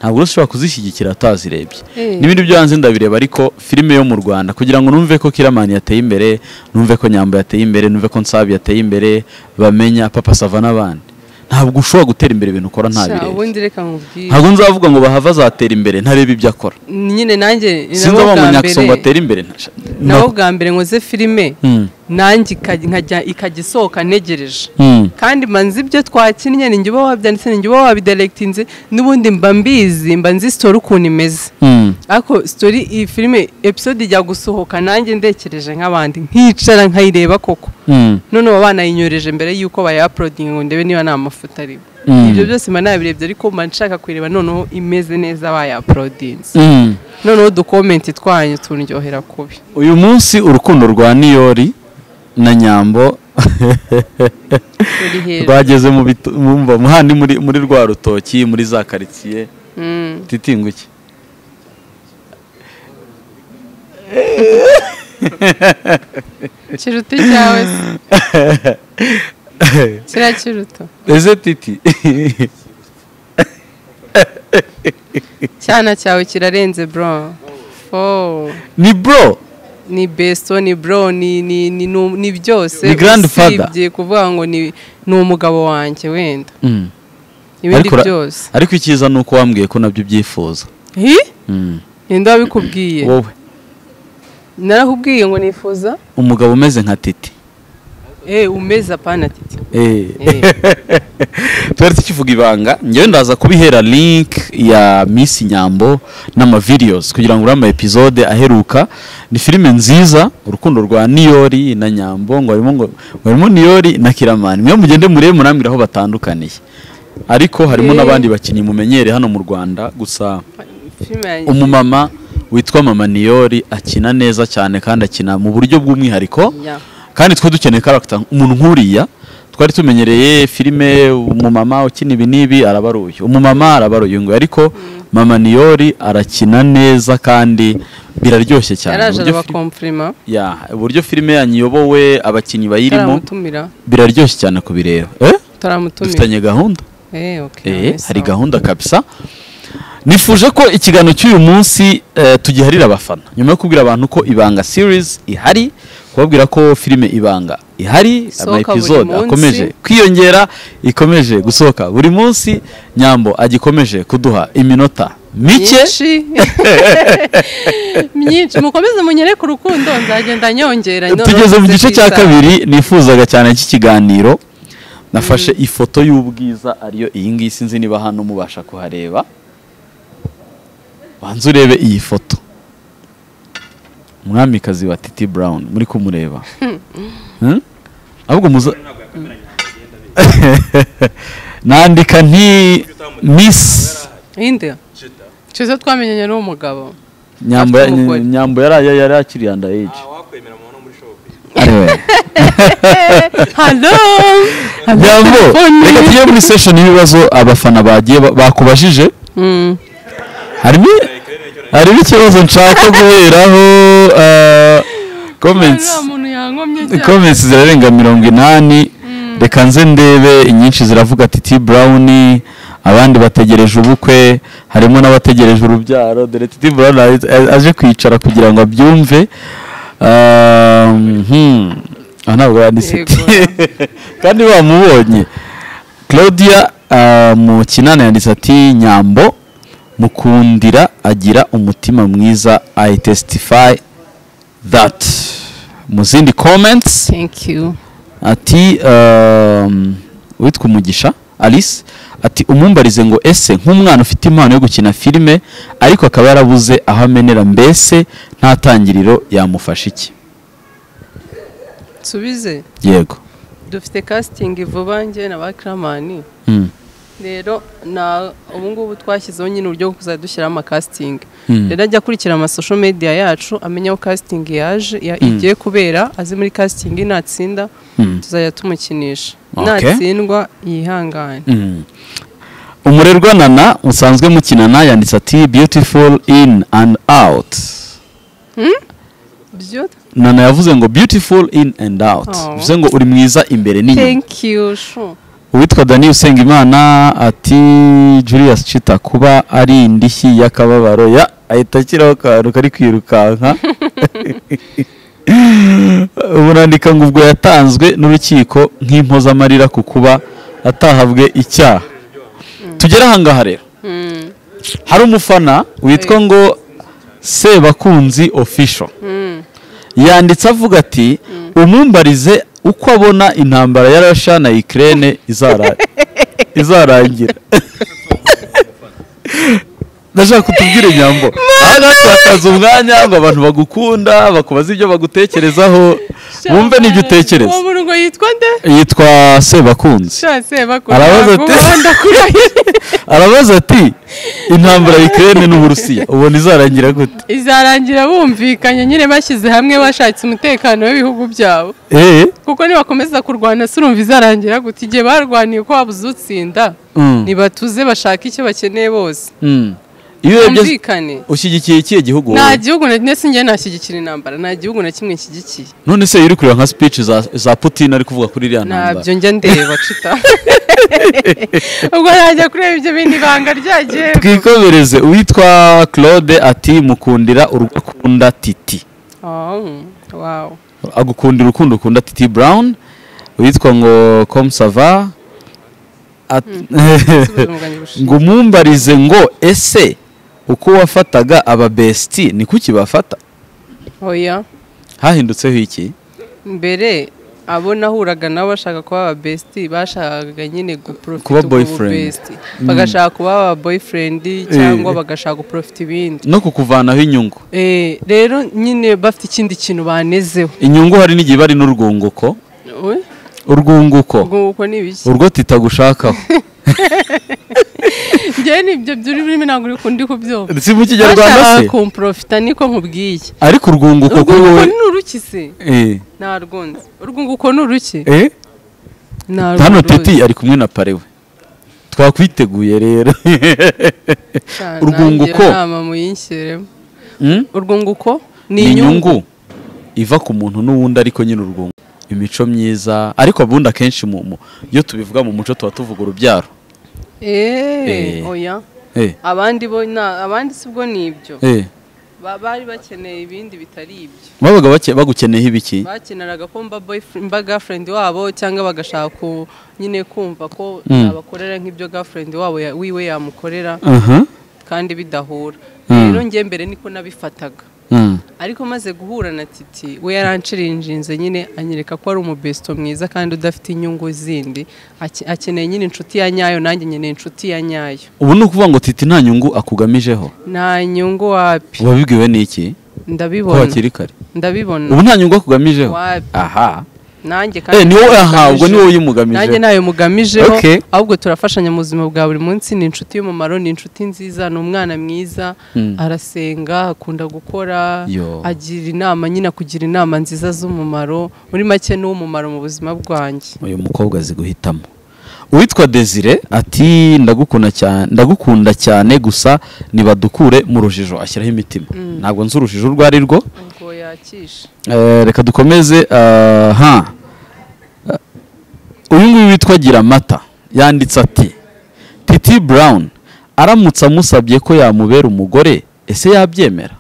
ntabwo rero ushobora kuzishyigikira atazirebye Eh. n'ibindi byo hanze ndabireba ariko filime yo mu rwanda kugira ngo numve ko kiramani yateye imbere numve ko nyambo yateye imbere numve ko nsabi yateye imbere bamenya papa sava n'abandi ntabwo ushobora gutera imbere ibintu ukora Sha, ntabirebe ubundi reka nkubwire ntabwo nzavuga ngo bahava azatera imbere ntarebe ibyo akora nyine nanjye ni nabo sinzi bwa umunyakiso ngo mbere- atere imbere nta- nabo bwa mbere nkoze filime Mm. nanjye ikajya- nkajya- ikajya isohoka ntegereje Mm. kandi mba nzi ibyo twakinnye ni njye uba wabyanditse ni njye uba wabidiregitinze n'ubundi mba mbizi mba nzi sitori ukuntu imeze Mm. ariko sitori iyi filime episode ijya gusohoka nanjye ndekereje nk'abandi nkicara nkayireba koko Mm. noneho banayinyoreje mbere y'uko bayaporodinga ngo ndebe niba nta mafuta arimo Mm. ibyo byose mba nabirebye ariko mba nshaka kuyireba noneho imeze neza bayaporodinze Mm. noneho udukomenti twanyu turyohera kubi uyu munsi urukundo rwa niyori na nyambo turi hejuru rwageze mu bitu- mu mva- mu handi muri muri rwa rutoki muri za karitsiye Mm. titinguke kiruta icyawe se kiriya kiruta ese titi cyana cyawe kirarenze bro Oh, ni bro ni besto ni bro ni ni ni nu- ni byose Ni grandfather. usibye kuvuga ngo ni ni umugabo wanjye wenda Mm. ibindi Ariko ra- byose ariko icyiza ni uko wambwiye ko nabyo ubyifuza hi Mm. ninde wabikubwiye wowe narakubwiye ngo nifuza umugabo umeze nka titi eh umeze apana titi Eh. Eh. twari tukivuga ibanga ngewe ndaza kubihera link ya Miss Nyambo n'amavideos kugira ngo uriya ama episode aheruka ni filime nziza urukundo rwa Niyori na Nyambo ngo harimo ngo ngo harimo Niyori na Kiramani mwe mugende murebe murambwira aho batandukaniye ariko harimo Eh. n'abandi bakinnyi mumenyere hano mu Rwanda gusa filime yanjye umumama witwa mama Niyori akina neza cyane kandi akina mu buryo bw'umwihariko ya kandi twe dukeneye karagita umuntu nk'uriya twari tumenyereye filime umumama ukina ibi n'ibi arabaruye umumama arabaruye ngo ariko mama niyori arakina neza kandi biraryoshye cyane yaraje uburyo, fili- arabakomplima ya, uburyo filime yanyu iyobowe abakinnyi bayirimo turamutumira biraryoshye cyane kubireba eh? turamutumira dufitanye gahunda eh okay Eh, nice. hari gahunda kabisa nifuje ko ikiganiro cy'uyu munsi eh, tugiharira abafana nyuma yo kubwira abantu ko ibanga series ihari kubabwira ko filime ibanga ihari ama Isohoka buri episode munsi. akomeje kwiyongera ikomeje gusohoka buri munsi nyambo agikomeje kuduha iminota mike myinshi myinshi mukomeze munyereke urukundo nzagenda nyongera tugeze mu gice cya kabiri nifuzaga cyane cy'ikiganiro nafashe ifoto y'ubwiza ariyo iyi ngiyi sinzi niba hano mubasha kuhareba banza urebe iyi foto umwamikazi wa titi brown muri kumureba Hmm? ahubwo muza nandika nti miss inde cyiza twamenyanye n'umugabo nyambo Afite umugore. nyambo yari yari akiri yanda age wakwemera mu muri shopu ariwe halo Halo, Nyambo, telefoni. reka tujye muri session y'ibibazo abafana bagiye ba- bakubajije Mm. harimo harimo ikibazo nshaka guheraho eh, comments Nta muntu yankomye cyane comments zirarenga mirongo inani reka nze ndebe inyinshi ziravuga ati T Brown abandi bategereje ubukwe harimo n'abategereje urubyaro dore T Brown aje- aje kwicara kugira ngo abyumve Um, hmm. aha ntabwo yanditse Yego. kandi bamubonye claudia ah, mu kinana yanditse ati nyambo mukundira agira umutima mwiza i testify that mu zindi comments thank you ati um, witwa umugisha alice ati umumbarize ngo ese nk'umwana ufite impano yo gukina filime ariko akaba yarabuze aho amenera mbese nta tangiriro yamufasha iki nsubize yego dufite casting vuba njye na ba kiramani Mm, rero na ubu ngubu twashyizeho nyine uburyo bwo kuzajya dushyiramo amakasitingi Mm. rero ajya akurikira amasosho media yacu amenya aho kasitingi yaje ya- igiye kubera azi muri kasitingi natsinda Mm. tuzajya tumukinisha Okay. natsindwa yihangane mm. umurerwa nana musanzwe mukinana yanditse ati beautiful in and out byo nana yavuze ngo beautiful in and out Oh. bivuze ngo uri mwiza imbere n'inyuma thank you shu uwitwa dani usengimana ati julius cita kuba ari indishyi y'akababaro ya ahita ashyiraho akantu kari kwirukanka burandika ngo ubwo yatanzwe n'urukiko nk'impozamarira ku kuba atahabwe icyaha tugere ahangaha rero hari umufana witwa ngo sebakunzi official yanditse avuga ati umumbarize uko abona intambara ya rasha na ikirere izarangira ndashaka kutubwira inyambo aha ngaha twatakaza umwanya ngo abantu bagukunda bakubaze ibyo bagutekerezaho bumve n'ibyo utekereza uwo murongo yitwa nde yitwa sebakunzi shatse Arabaza bakunda ati- ndakurahira arabaza ati intambara ya ikirere n'uburusiya ubona izarangira gute izarangira bumvikanye nyine bashyize hamwe bashakitse umutekano w'ibihugu byabo eee kuko nibakomeza kurwana si urumva izarangira gute igihe barwaniye ko wabuze utsinda Mm. ntibatuze bashaka icyo bakeneye bose Mm. iyo urebye bumvikane ushyigikiye ikihe gihugu wowe? nta gihugu na ndetse njye ntashyigikira intambara nta gihugu na kimwe nshyigikiye none se iyo uri kureba nka speech za, za putin ari kuvuga kuri iriya ntambara ntabyo njya ndeba cita ubwo najya kureba ibyo bindi banga ryagiye twikomereze uwitwa claude ati mukundira urugo akunda titi Oh, wow. agukundira urukundo ukunda titi brown uwitwa ngo komsava Subiza umugambi gushinga. ngo umumbarize ngo ese uko wafataga ababesiti ni kuki bafata oya hahindutseho iki mbere abo nahuraga nabo bashaka kuba aba besiti bashakaga nyine guprofita Kuba ubwo boyfriend. bubesiti. bagashaka kuba aba boyfriend cyangwa bagashaka guprofita ibindi no kukuvanaho inyungu Eh, rero nyine bafite ikindi kintu banezeho inyungu hari n'igihe bari n'urwunguko Oya, urwunguko ubwo nguko ni ibiki urwo titagushakaho njyewe nibyo by'ururimi ntabwo uri kundi kubyumva si mu kinyarwanda se bashaka kumprofita niko nkubwiye ariko urwunguko urwo kuri nguko wowe ni uruki se Eh, narwunze urwo nguko ni uruki eh? Narwo hano ruzi. titi ari kumwe na parewe twakwiteguye rero Cyane, urwunguko. nagira inama muyinshyiremo Hmm? urwunguko ni ni inyungu inyungu iva ku muntu n'uwundi ariko nyine urwunguko imico myiza ariko abundi akenshi mu- mu- iyo tubivuga mu muco tuba tuvuga urubyaro eee Eh. oya Eh, abandi bo na abandi si bwo ni ibyo eh. Ba- bari bakeneye ibindi bitari ibyo babaga bake- bagukeneyeho ibiki bakeneraga ko mba boyfriend mba girlfriend wabo cyangwa bagashaka ku- nyine kumva ko Mm. abakorera nk'ibyo girlfriend wabo ya- wiwe yamukorera Aha. kandi bidahura Mm. rero njye mbere niko nabifataga Mm. ariko maze guhura na titi we yaranshirinjinze nyine anyereka ko ari umubesto mwiza kandi udafite inyungu zindi Ake- akeneye nyine inshuti ya nyayo nanjye nkeneye inshuti ya nyayo ubu ni ukuvuga ngo titi nta nyungu akugamijeho nta nyungu wapi wabibwiwe n'iki ko ndabibona hakiri kare ndabibona ubu nta nyungu akugamijeho Wapi. aha nanjye Eh, ni wowe aha ubwo ni wowe uyimugamije. nanjye ntayo mugamijeho Okay. ahubwo turafashanya mu buzima bwa buri munsi ni inshuti y'umumaro ni inshuti nziza ni umwana mwiza arasenga akunda gukora Yo. agira inama nyine akugira inama nziza z'umumaro muri make ni uw'umumaro mu buzima bwanjye uyu mukobwa azi guhitamo uwitwa desire ati ndagukunda cyane ndagukunda cyane gusa nibadukure mu rujijo ashyiraho imitima ntabwo nzi urujijo urwo ari rwo ubwo yakisha Eh, reka dukomeze ah, ha uyu nguyu witwa gira amata yanditse ati titi brown aramutse amusabye ko yamubera umugore ese yabyemera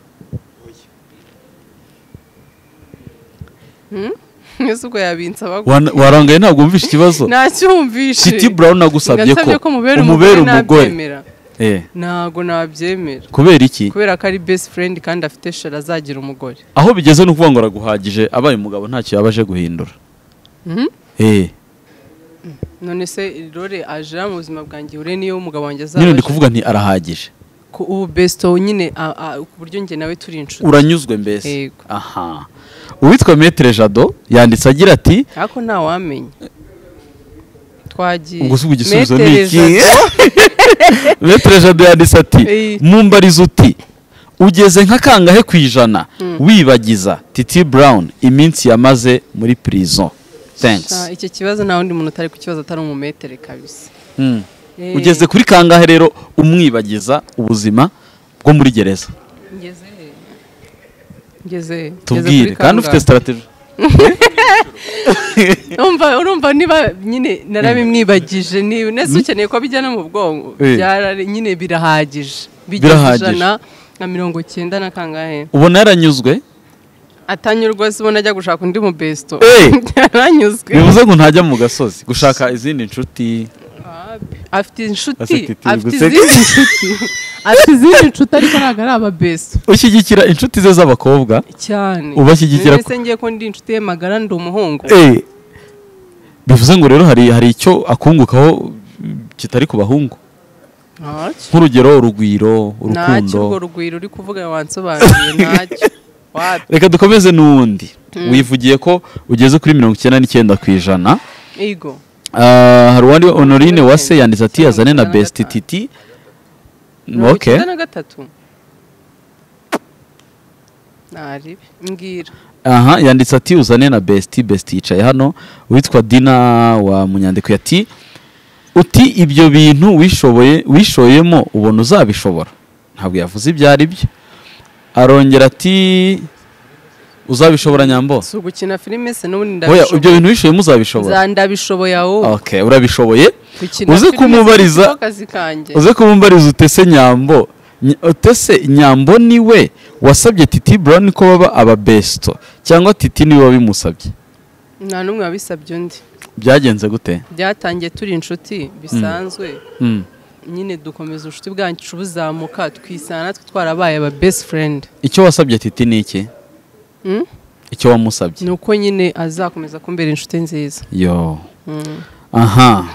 ese ubwo yabinsaba gute? Wana- warangaye ntabwo wumvishe ikibazo nacyumvishe Kitty Brown nagusabye ko Nasabye ko mubera umubera umugore umugore nabyemera Eh, ntabwo nabyemera kubera iki kubera ko ari best friend kandi afite shara azagira umugore aho bigeze ni ukuvuga ngo araguhagije abaye umugabo ntacyo yaba aje guhindura Mhm. Eh, none se rore aje mu buzima bwanjye ure niyo umugabo wanjye azaba nyine ndi aje. kuvuga nti arahagije Ku- ubu besto nyine a- a- ku buryo njye nawe turi inshuti uranyuzwe mbese Yego. aha uwitwa metere jado yanditse agira ati ariko ntawamenya twagiye ubwo si igisubizo ni Metere iki Jado- metere jado yanditse ati Eh. mumbariza uti ugeze nka kangahe ku ijana wibagiza titi brown iminsi yamaze muri prison Sha, thanks icyo kibazo nta wundi muntu utari ku kibazo atari umumetere kabisa Mm. Eh, ugeze kuri kangahe rero umwibagiza ubuzima bwo muri gereza ngeze he? ngeze ngeze tubwire kuri kandi ufite kangahe? sitarategi Urumva- urumva niba nyine narabimwibagije niba nese ukeneye ko bijya no mu bwonko Eh. byara- nyine birahagije Birahagije. bigeze ijana na mirongo cyenda na kangahe ubona yaranyuzwe atanyurwa se ubona ajya gushaka undi mu besto Eh. yaranyuzwe bivuze ngo ntajya mu gasozi gushaka izindi nshuti afite inshuti Aseka iti, afite guseka. izindi nshuti afite izindi nshuti ariko ntabwo ari aba besto ushyigikira inshuti ze z'abakobwa cyane Ubashyigikira mbese ngiye ko ndi inshuti ye magara ndi umuhungu Eh, bivuze ngo rero hari hari icyo akungukaho mm, kitari ku bahungu ntacyo nk'urugero urugwiro ntacyo urwo urukundo rugwiro uri kuvuga wansobanuriye ntacyo wapi reka dukomeze n'uwundi wivugiye ko ugeze kuri mirongo icyenda n'icyenda ku ijana ego Ah, hari uwandi honorine wase yanditse ati Mirongo yazane na icyenda na besiti gatanu. titi mirongo ok icyenda na gatatu ntaribi mbwira aha yanditse ati uzane na besiti besiti yicaye hano witwa dina wa munyandiko ati uti ibyo bintu wishoboye wishoyemo ubona uzabishobora ntabwo yavuze ibyo ari byo arongera ati uzabishobora nyambo si ugukina filime se n'ubundi oya ibyo ndabishoboye bintu wishoyemo uzabishobora Za- ndabishoboye aho ok urabishoboye gukina uze filime kumubariza- si ko kazi kanjye uze kumumbariza utese nyambo Ny- utese nyambo niwe wasabye titi brown ko baba ababesto cyangwa titi niwe wabimusabye nta n'umwe wabisabye undi byagenze gute byatangiye turi inshuti bisanzwe Mm. nyine dukomeza ubucuti bwacu buzamuka twisanga natwe twarabaye aba best friend icyo wasabye titi ni iki Mm? icyo wamusabye ni uko nyine azakomeza kumbera inshuti nziza yo Mm. aha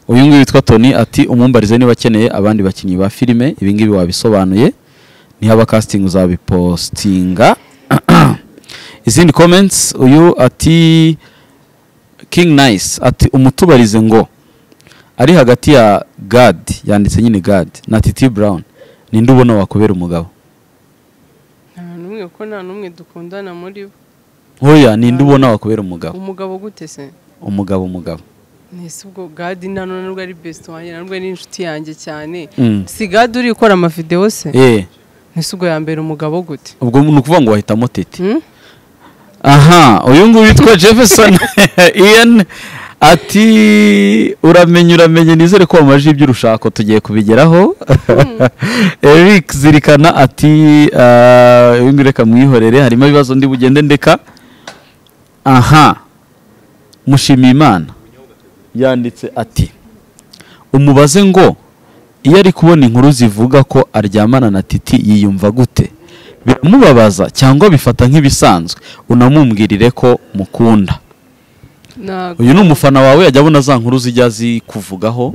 uyu nguyu witwa toni ati umumbarize niba akeneye abandi bakinnyi ba filime ibi ngibi wabisobanuye nihaba casting uzabipostinga izindi comments uyu ati king nice ati umutubarize ngo ari hagati ya gad yanditse nyine gad na titi brown ninde ubona wakubera umugabo nta n'umwe ko nta n'umwe dukundana muri bo oya ninde ubona wakubera umugabo umugabo gute se umugabo umugabo Nese ubwo gadi nta none nubwo ari besite wanjye nta nubwo ari inshuti yanjye cyane Mm. si gadi uri gukora amavidewo se eh nese ubwo yambera umugabo gute ubwo ni ukuvuga ngo wahitamo tete Hmm? aha uyu nguyu witwa jefferson ian ati uramenye uramenye nizere ko wamaje ibyo urushako tugiye kubigeraho eric zirikana ati "Ah, uyu nguyu reka mwihorere harimo ibibazo ndi bugende ndeka aha mushimiyimana yanditse ati umubaze ngo iyo ari kubona inkuru zivuga ko aryamana na titi yiyumva gute biramubabaza cyangwa bifata nk'ibisanzwe unamumbwirire ko mukunda Ntago. uyu ni umufana wawe yajya abona za nkuru zijya zikuvugaho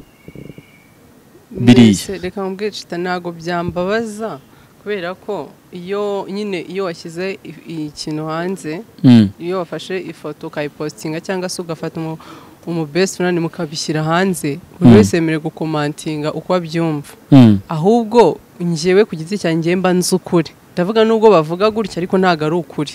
biriya. Nese, reka mubwire cita ntabwo byambabaza kubera ko iyo nyine iyo washyize i- ikintu hanze Mm. iyo wafashe ifoto ukayipositinga cyangga se ugafata umu umubesitirani mukabishyira hanze buri Mm. wese yemerewe gukomantinga uko abyumva Mm. ahubwo njyewe ku giti cyanjye mba nzi ukuri ndavuga nubwo bavuga gutya ariko ntabwo ari ukuri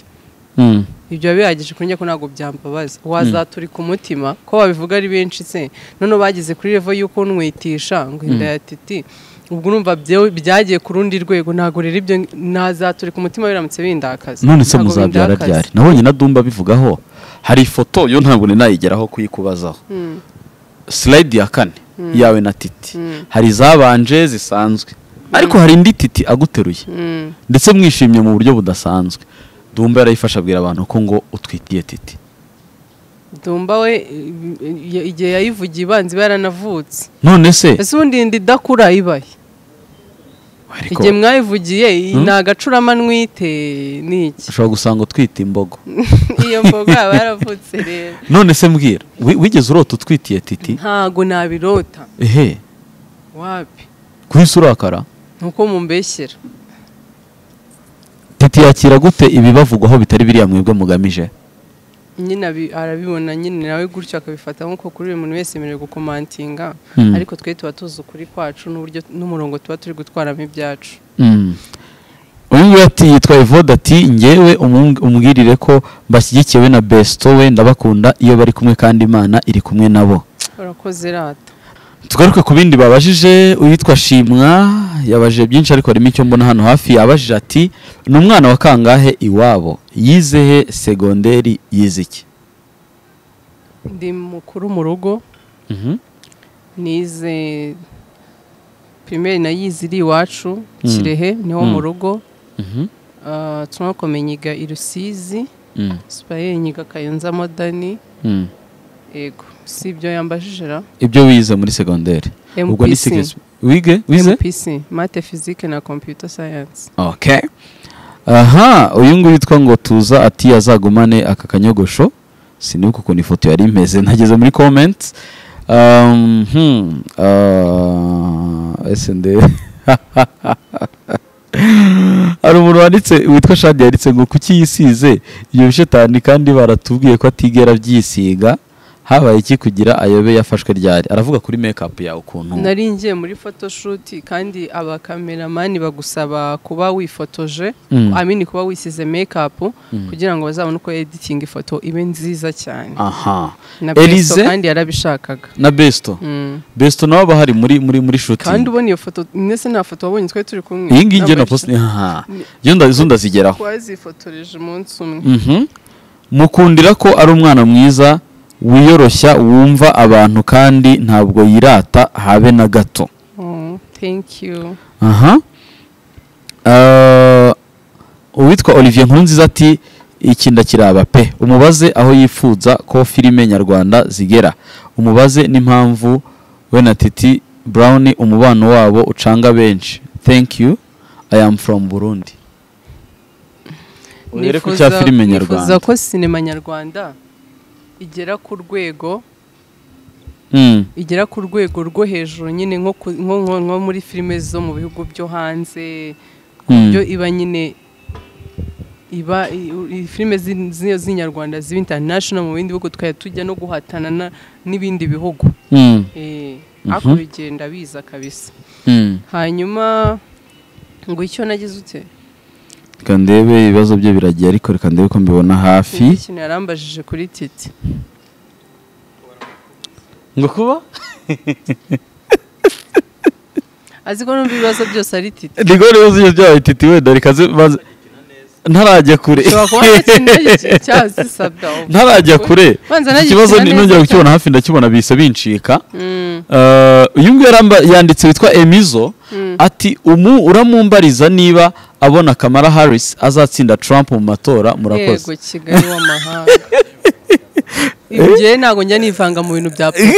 Mm. ibyo biba bihagije kuri njye ko ntabwo byambabaza wazaturika umutima ko babivuga ari benshi se noneho bageze kuri revo y'uko nwitisha ngo inda titi ubwo urumva byewe- byagiye ku rundi rwego ntabwo rero ibyo ntazaturika umutima biramutse bindakaza none se Ntabwo muzabyara bindakaza. ryari nabonye na dumba bivugaho hari ifoto yo ntabwo ninayigeraho kuyikubazaho Mm. slide ya kane yawe na titi Mm. hari izabanje zisanzwe ariko hari indi titi aguteruye Mm. ndetse mwishimye mu buryo budasanzwe dumba yarayifasha abwira abantu ko ngo utwitiye titi dumba we i- i- igihe yayivugiye ibanza iba yaranavutse none se ese ubundi inda idakura ibahe ariko igihe mwayivugiye iyi ni agacuramanwa ite ni iki ushobora gusanga utwite imbogo iyo mboga yaba yaravutse rero none se mbwira wi- wigeze urota utwitiye titi ntago nabirota ehe wapi kuri isi urakara nuko mumbeshyera titi yakira gute ibibavugwaho bitari biriya mwebwe mugamije nyine abi- arabibona nyine nawe gutyo akabifata nk'uko kuri buri muntu wese yemerewe gukomantinga Mm. ariko twe tuba tuzi ukuri kwacu n'uburyo n'umurongo tuba turi gutwaramo ibyacu uyu nguyu ati yitwa evode ati ngewe umu- umbwirire ko mbashyigikiwe na besito we ndabakunda iyo bari kumwe kandi imana iri kumwe nabo urakoze rata tugaruke ku bindi babajije uwitwa shimwa yabajije byinshi ariko harimo icyo mbona hano hafi yabajije ati ni umwana wa kangahe iwabo yize he segonderi yize iki ndi mukuru mu rugo nize pirimeri nayize iri iwacu kirehe niho mu rugo Ah, tunakome nyiga i rusizi sipaye nyiga kayonza modani yego si ibyo yambajije ra ibyo wize muri segonderi ubwo ni MPC. segesi wige wize MPC mate fizike na computer science okay aha uyu nguyu witwa ngo tuza ati azagumane aka kanyogosho sinibuka ukuntu ifoto yari imeze nageze muri comments um, hmm, uh, ese nde hari umuntu wanditse witwa shadi yanditse ngo kuki yisize iyo bishetani kandi baratubwiye ko atigera abyisiga habaye iki kugira ayobe yafashwe ryari aravuga kuri make up yawe ukuntu nari ngiye muri photoshoot kandi abakameramani bagusaba kuba wifotoje Mm. amini kuba wisize makeup kugira ngo bazabone uko editing ifoto ibe nziza cyane aha na Beso Elize? kandi yarabishakaga na besto Mm. besto nawe aba hari muri muri muri shooting kandi ubona iyo foto mwese nta foto wabonye twari turi kumwe iyi ngiyi njye Ntabwo na ari- post aha iyo nda- izo ndazigeraho twazifotoreje umunsi umwe Mhm. mukundira ko ari umwana mwiza wiyoroshya wumva abantu kandi ntabwo yirata habe na gato Oh, thank you aha Eh, uwitwa olivier nkurunziza ati iki ndakiraba pe umubaze aho yifuza ko filime nyarwanda zigera umubaze n'impamvu we na titi brown umubano wabo ucanga benshi thank you i am from burundi uhere ku cya Nifuza- filime nifuza nyarwanda ko sinema nyarwanda igera ku rwego Mm, igera ku rwego rwo hejuru nyine nko ku- nko- nko- nko muri filime zo mu bihugu byo hanze ku Mm. buryo iba nyine iba i- i- filime zi- zi- z'inyarwanda ziba international mu bindi bihugu tukajya tujya no guhatana na- n'ibindi bihugu mm, Eh, ariko bigenda biza kabisa mm. hanyuma ngo icyo nagize ute reka ndebe ibibazo bye biragiye ariko reka ndebe ko mbibona hafi Ni ikintu yarambajije kuri titi ngo kuba azi ko numva ibibazo byose ari titi ni gore yuzuye byawe titi wenda reka ze- maze- ntarajya kure ushobora kuba ntakintu cyazisabwa ntarajya kure Banza Iki nagikina kibazo ni- neza nongera kukibona cyane. hafi ndakibona bihise bincika Eh, uyu nguyu yaramba- yanditse witwa emizo ati umu uramumbariza niba abona kamara harris azatsinda trump mu matora murakoze yego kigali w'amahanga ngewe ntabwo njya nivanga mu bintu bya politiki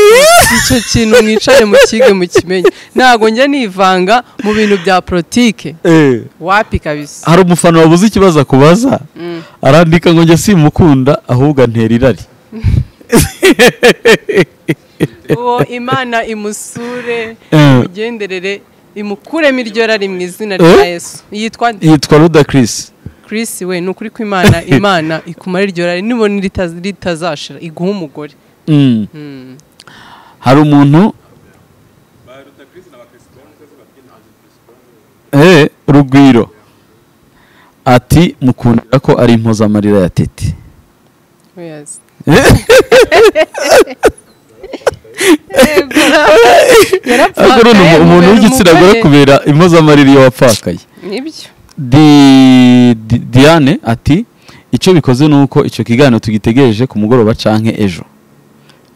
icyo kintu mwicare mu kige mukimenye ntabwo njya nivanga mu bintu bya politiki Eh, wapi kabisa hari umufana wabuze ikibazo akubaza arandika ngo njye simukunda ahubwo antera irari uwo imana imusure Eh. imugenderere imukuremo iryo rari mu izina rya Eh? yesu yitwa nde? yitwa ruda chris Chris we ni ukuri ko imana imana ikumara iryo rari nibona ritaz- ritazashira iguha umugore Mm. hari umuntu Eh, rugwiro ati mukundira ko ari impozamarira ya tete Yes. Yego. Yarapfakaye, ariko none umu- umuntu umubera w'igitsina gore umugore. kubera impozamarira iyo wapfakaye Nibyo. Di- Di- diane ati icyo bikoze ni uko icyo kiganiro tugitegereje ku mugoroba canke ejo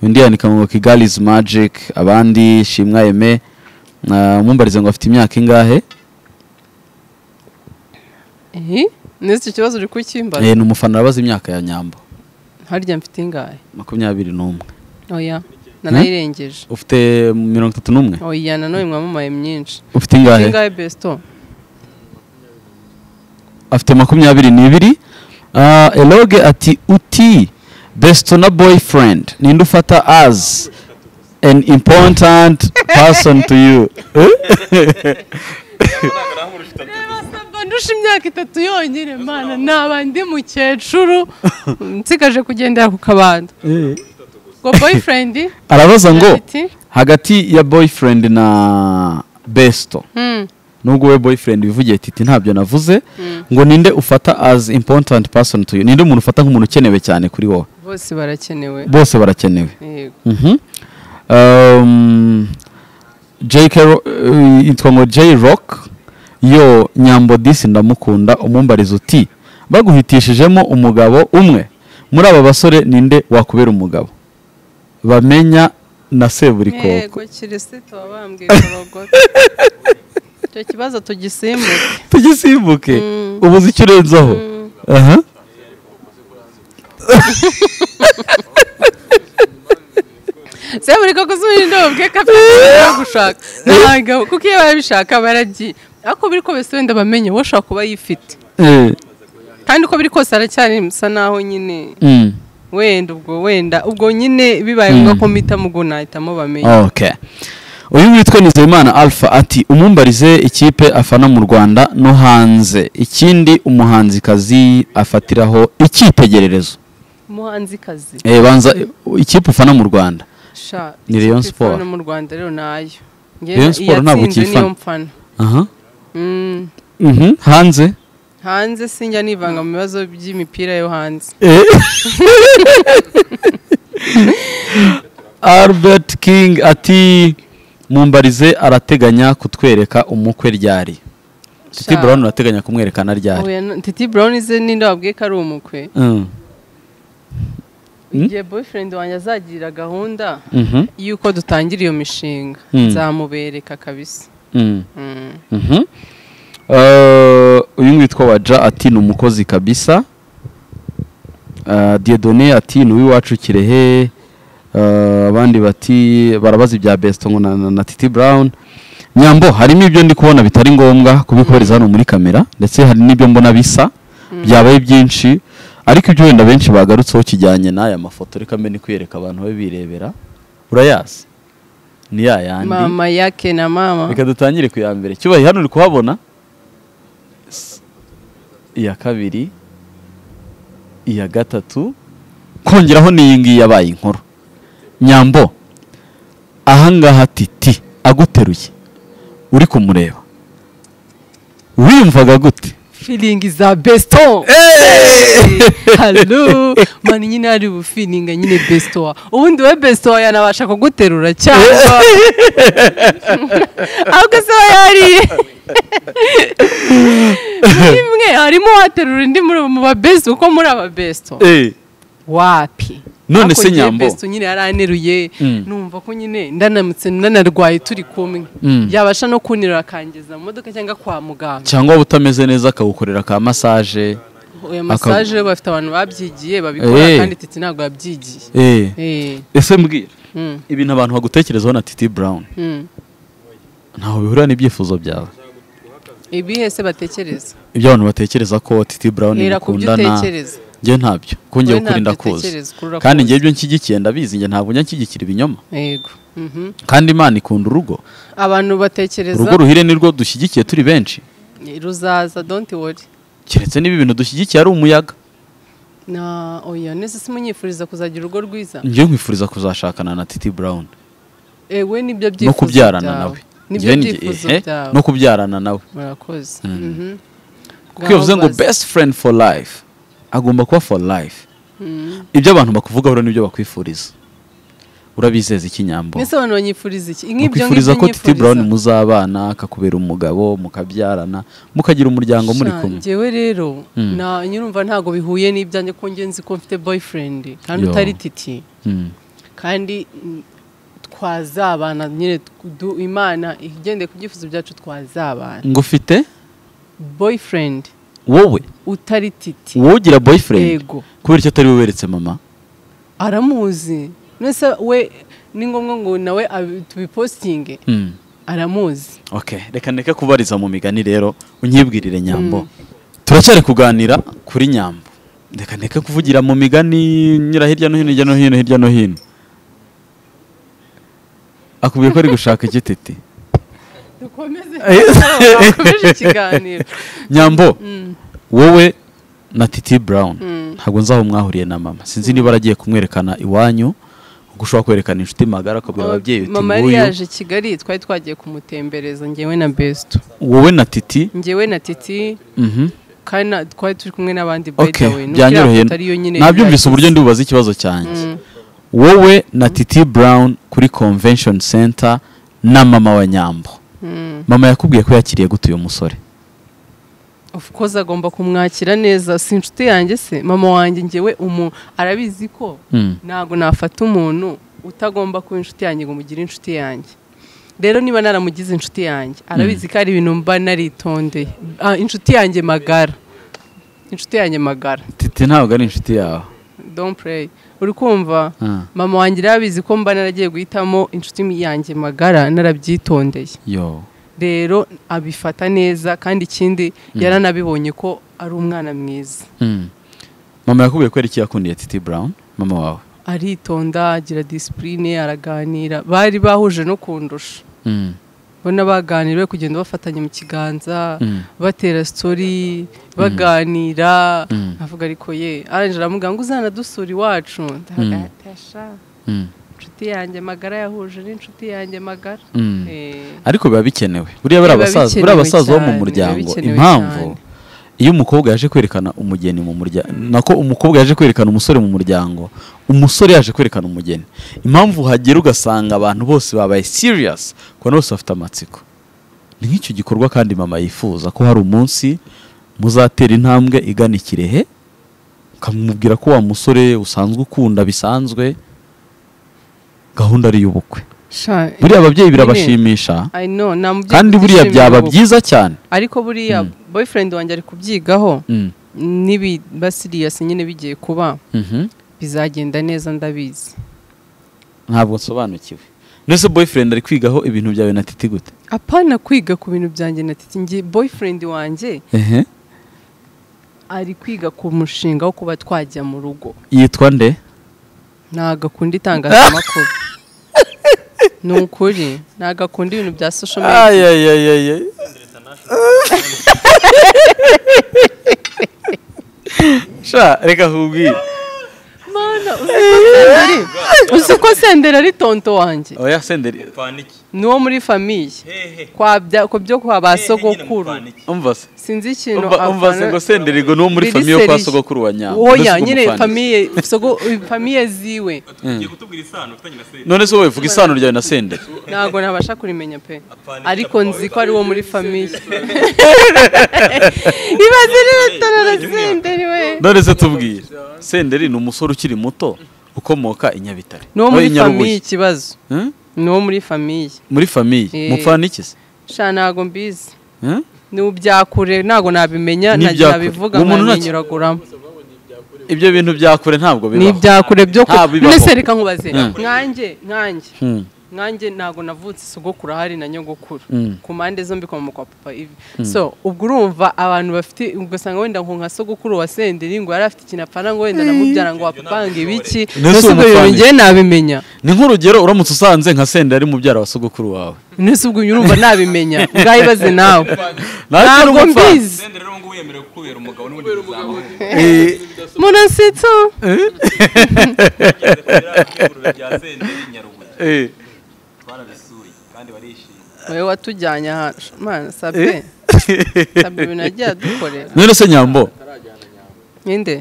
undi yandika ngo kigali is magic abandi shimwa eme Ah, mumbarize ngo afite imyaka ingahe Ihi? Nese icyo kibazo uri kukimbaza? Eh, ni umufana arabaza imyaka ya nyambo harya mfite ingahe makumyabiri n'umwe oya nanayirengeje ufite mirongo itatu n'umwe oya nanone mwamamaye myinshi ufite mfite ingahe ingahe besito afite makumyabiri n'ibiri Ah, eloge ati uti besto na boyfriend ninde ufata as an important person to you Eh? Basaba ndusha imyaka itatu yonyine mana naba ndi mukecuru nsigaje kugendera ku kabando ngo boyfriend arabaza ngo ati hagati ya boyfriend na besto "Hmm, nubwo we boyfriend wivugiye titi ntabyo navuze ngo ninde ufata as important person to you ninde umuntu ufata nk'umuntu ukenewe cyane kuri wowe bose barakenewe bose barakenewe Yego. Mhm. Um, JK Ro- eh, yitwa ngo J Rock yo nyambo disi ndamukunda umumbariza uti baguhitishijemo umugabo umwe muri aba basore ninde wakubera umugabo bamenya na yego seburikoko kirisito wabambwiye korogota icyo kibazo tugisimbuke tugisimbuke Mm. ubuze icyo urenzaho aha se buri koko si ubundi ndabubwe ko afite gushaka ntabwo kuko iyo barabishaka baragiye ariko biri ko bese wenda bamenye wowe ushobora kuba yifite Eh, kandi uko biri kose aracyari musa naho nyine mm. wenda ubwo wenda ubwo nyine bibaye ngombwa ko mpitamo ubwo nahitamo bamenya Okay. Uyu witwa Nizeyimana Alpha ati umumbarize ikipe afana mu Rwanda no hanze. Ikindi umuhanzikazi afatiraho icyitegererezo. umuhanzikazi Eh banza eh, ikipe ufana mu Rwanda. sha Ni Rayon ikipe Sport. ifana mu rwanda rero nayo Njye Rayon Sport ntabwo iyatsinze niyo ukiyifana. mfana Aha. Mm, Mhm. Hanze. hanze sinjya nivanga mu bibazo by'imipira yo hanze Albert King ati mumbarize arateganya kutwereka umukwe ryari. Titi Sha. Brown arateganya kumwerekana ryari. Oya, no- titi brown ze ninde wabwiye ko ari umukwe Mm. igihe boyfriend wanjye azagira gahunda Mhm. y'uko dutangira iyo mishinga Mm. nzamubereka kabisa Mm. Mm. Mhm. Eh, uyu witwa waja ati ni umukozi kabisa Eh, diedone ati ni uw'iwacu kirehe Eh, abandi bati barabaza ibya besto ngo na, na, na titi brown nyambo harimo ibyo ndi kubona bitari ngombwa kubikohereza hano muri kamera ndetse hari n'ibyo mbona bisa byabaye byinshi ariko ibyo wenda benshi bagarutseho kijyanye n'aya mafoto reka mbe ni kwiyereka abantu be birebera urayazi ni ya yandi mama yake na mama reka dutangire ku ya mbere cyubahiro hano uri kuhabona S- iya kabiri iya gatatu kongeraho n'iyi ngiyi yabaye inkuru nyambo ahangaha titi aguteruye uri kumureba wiyumvaga gute feeling za besto halo mani nyine ari bufilinga nyine besto ubundi we besto yanabasha kuguterura cyangwa ahubwo se we yariye muri mwe harimo uwaterura undi muri mu ba besto kuko muri aba besto wapi None Ariko se njye Nyambo? Besto nyine yaraneruye Mm. numva ko nyine ndanamutse nanarwaye turi kumwe Mm. yabasha no kunterura akangeza mu modoka cyangwa kwa muganga cyangwa waba utameze neza akagukorera ka masaje oya Aka- masaje bafite abantu babyigiye babikora Eh. kandi titi ntabwo yabyigiye Eh, Eh, ese mbwira mm, ibintu abantu bagutekerezaho na titi brown mm. ntaho bihura n'ibyifuzo byawe ibihe se batekereza ibyo abantu batekereza ko titi brown hera ku byo mukundana utekereza njye ntabyo kunjye Wowe ukuri ntabyo ndakuzi utekereza, ukuri urakuzi. kandi njye ibyo nshyigikiye ndabizi njye ntabwo njya nshyigikira ibinyoma yego mhm. kandi imana ikunda urugo abantu batekereza urugo ruhire ni rwo dushyigikiye turi benshi eh, ruzaza don't worry keretse niba ibintu dushyigikiye ari umuyaga na oya nese se munyifuriza kuzagira urugo rwiza njye nkwifuriza kuzashakana na titi brown ewe nibyo byifuzo no kubyarana byawe. nawe nibyo Njye njye- byifuzo ehe, byawe no kubyarana nawe murakoze kuko iyo uvuze ngo best friend for life agomba kuba for life ibyo abantu bakuvugaho rero nibyo bakwifuriza urabizeza ikinyambo mbese abantu banyifuriza iki nk'ibyo ukwifuriza ngibyo ko titi brown muzabana akakubera umugabo mukabyarana mukagira umuryango muri Sha, kumwe Njyewe rero Mm. na nyirumva ntabwo bihuye n'ibyanjye ko ngenzi ko mfite boyfriend kandi Yo. utari titi Mm. kandi mm, twazabana nyine du- imana igendeye ku byifuzo byacu twazabana ngo ufite boyfriend wowe utari titi wowe ugira boyfriend yego kubera icyo atari we weretse mama aramuzi nese we ni ngombwa ngo nawe abi- tubipositinge Mm. aramuzi Okay, reka ndeke kubariza mu migani rero unyibwirire nyambo turacyari kuganira kuri nyambo reka ndeke kuvugira mu migani nyura hirya no hino hirya no hino hirya no hino akubwiye ko ari gushaka igititi dukomeze Eh. dukomeje ikiganiro nyambo wowe na titi brown ntabwo nzi aho mwahuriye na mama sinzi niba aragiye kumwerekana iwanyu ubwo ushobora kwerekana inshuti magara akabwira ababyeyi uti mama yari nguyu yaje kigali twari twagiye kumutembereza ngewe na besito wowe na titi ngewe na titi mhm, kandi na- twari turi kumwe n'abandi by okay the way byanyoroheye ariyo nyine nabyumvise yagize. uburyo ndibubaza ikibazo cyanjye Mm. wowe na titi brown kuri convention center na mama wa nyambo Mm. mama yakubwiye ko yakiriye gute uyu musore of course agomba kumwakira neza si inshuti yanjye se mama wanjye ngewe umu arabizi ko Mm. ntabwo nafata umuntu utagomba kuba inshuti yanjye ngo mugire inshuti yanjye rero niba naramugize inshuti yanjye arabizi ko ari ibintu mba naritondeye Ah, inshuti yanjye magara inshuti yanjye magara titi ntabwo ari inshuti yawe don't play uri kumva Ah, mama wanjye irabizi ko mba naragiye guhitamo inshuti yanjye magara narabyitondeye yo rero abifata neza kandi ikindi yaranabibonye ko ari umwana mwiza Mm. mama yakubwiye ko ari iki yakundiye titi brown mama wawe aritonda agira disipurine araganira bari bahuje no kundusha Mm. ubona baganira bari kugenda bafatanya mu kiganza Mm. batera sitori baganira Mm. avuga ariko ye arangije aramubwira ngo uzanadusura iwacu ndahaga ati, "Asha, Mm. inshuti yanjye magara yahuje n'inshuti yanjye magara Mm. Eh, ariko biba bikenewe buriya bari Biba abasaza buri bikenewe abasaza bo mu cyane, muryango biba bikenewe impamvu cyane. iyo umukobwa yaje kwerekana umugeni mu muryango nako umukobwa yaje kwerekana umusore mu muryango umusore yaje kwerekana umugeni impamvu hagera ugasanga abantu bose babaye serious kubona bose bafite amatsiko ni nk'icyo gikorwa kandi mama yifuza ko hari umunsi muzatera intambwe igana i kirehe ukamubwira ko wa musore usanzwe ukunda bisanzwe gahunda ari iy'ubukwe sha, buriya ababyeyi nyine, birabashimisha I know, nta mubyeyi kandi buriya utishimira byaba ubu- byiza cyane ariko buriya Mm. boyfriend wanjye ari kubyigaho Mm. nibiba siriyasi nyine bigiye kuba Mhm. bizagenda neza ndabizi ntabwo nsobanukiwe nese boyfriend ari kwigaho ibintu byawe na titi gute apana kwiga ku bintu byanjye na titi ngiye boyfriend wanjye ehe ari kwiga ku mushinga wo kuba twajya mu rugo yitwa nde ntabwo akunda itangazamakuru ni ukuri ntabwo akunda ibintu bya social media ayayayayay sha reka nkubwire mana uzi ko senderi uzi ko senderi ari tonto wanjye oya senderi Mupaniki. ni uwo muri famiye Hehe. kwa bya- ku byo kwa ba Hehe, nyine sogokuru mupaniki. umva se sinzi ikintu umva umva se apana- ngo senderi ngo ni uwo muri Biri famiye yo kwa serije. sogokuru wa nyambo oya nyine famiye sogo famiye ziwe Ugiye kutubwira isano ufitanye na Seri. none se wowe vuga isano ryawe na senderi ntabwo nabasha kurimenya pe Apana, ariko nzi ko ari uwo muri famiye ibaze rero we none se tubwire senderi ni umusore ukiri muto ukomoka i Nyabitare ni uwo Oya, muri i Nyarubuye. famiye ikibazo Hmm? ni uwo muri famiye muri famiye Eh. mupfana iki se sha ntabwo mbizi Hmm? ni byakure ntabwo nabimenya Ni nta- ibyakure. nabivuga Uwo muntu nta- nkaninyuraguramo ibyo bintu bya kure ntabwo ni bibaho ibyakure byo ku Ah, bibaho. none se reka nkubaze Hmm. nkanjye nkanjye Hmm. nkanjye ntabwo navutse sogokuru ahari na nyogokuru Mm. ku mpande zombi kwa mama kwa papa ivi so ubwo urumva abantu bafite ugasanga wenda nko nka sogokuru wa senderi ngo yari afite ikintu apfana ngo wenda namubyara ngo wapapanga ibiki Nese nese ubwo bintu umupfane. ngewe nabimenya ni nk'urugero uramutse usanze nka senderi ari mubyara wa sogokuru wawe nese ubwo urumva nabimenya ngaho ibaze Nawe nawe ko uri ntabwo umupfana. mbizi Senderi rero ngo wemerewe kubera umugabo n'uburyo bizamuka. Eh, murasitso Tugeze ku biraro by'ingurube bya Senderi i Nyarubuye. eh. Barabisuye kandi barishimye. wowe watujyanye ahantu mana sabe sabe ibintu yagiye adukorera none se nyambo ninde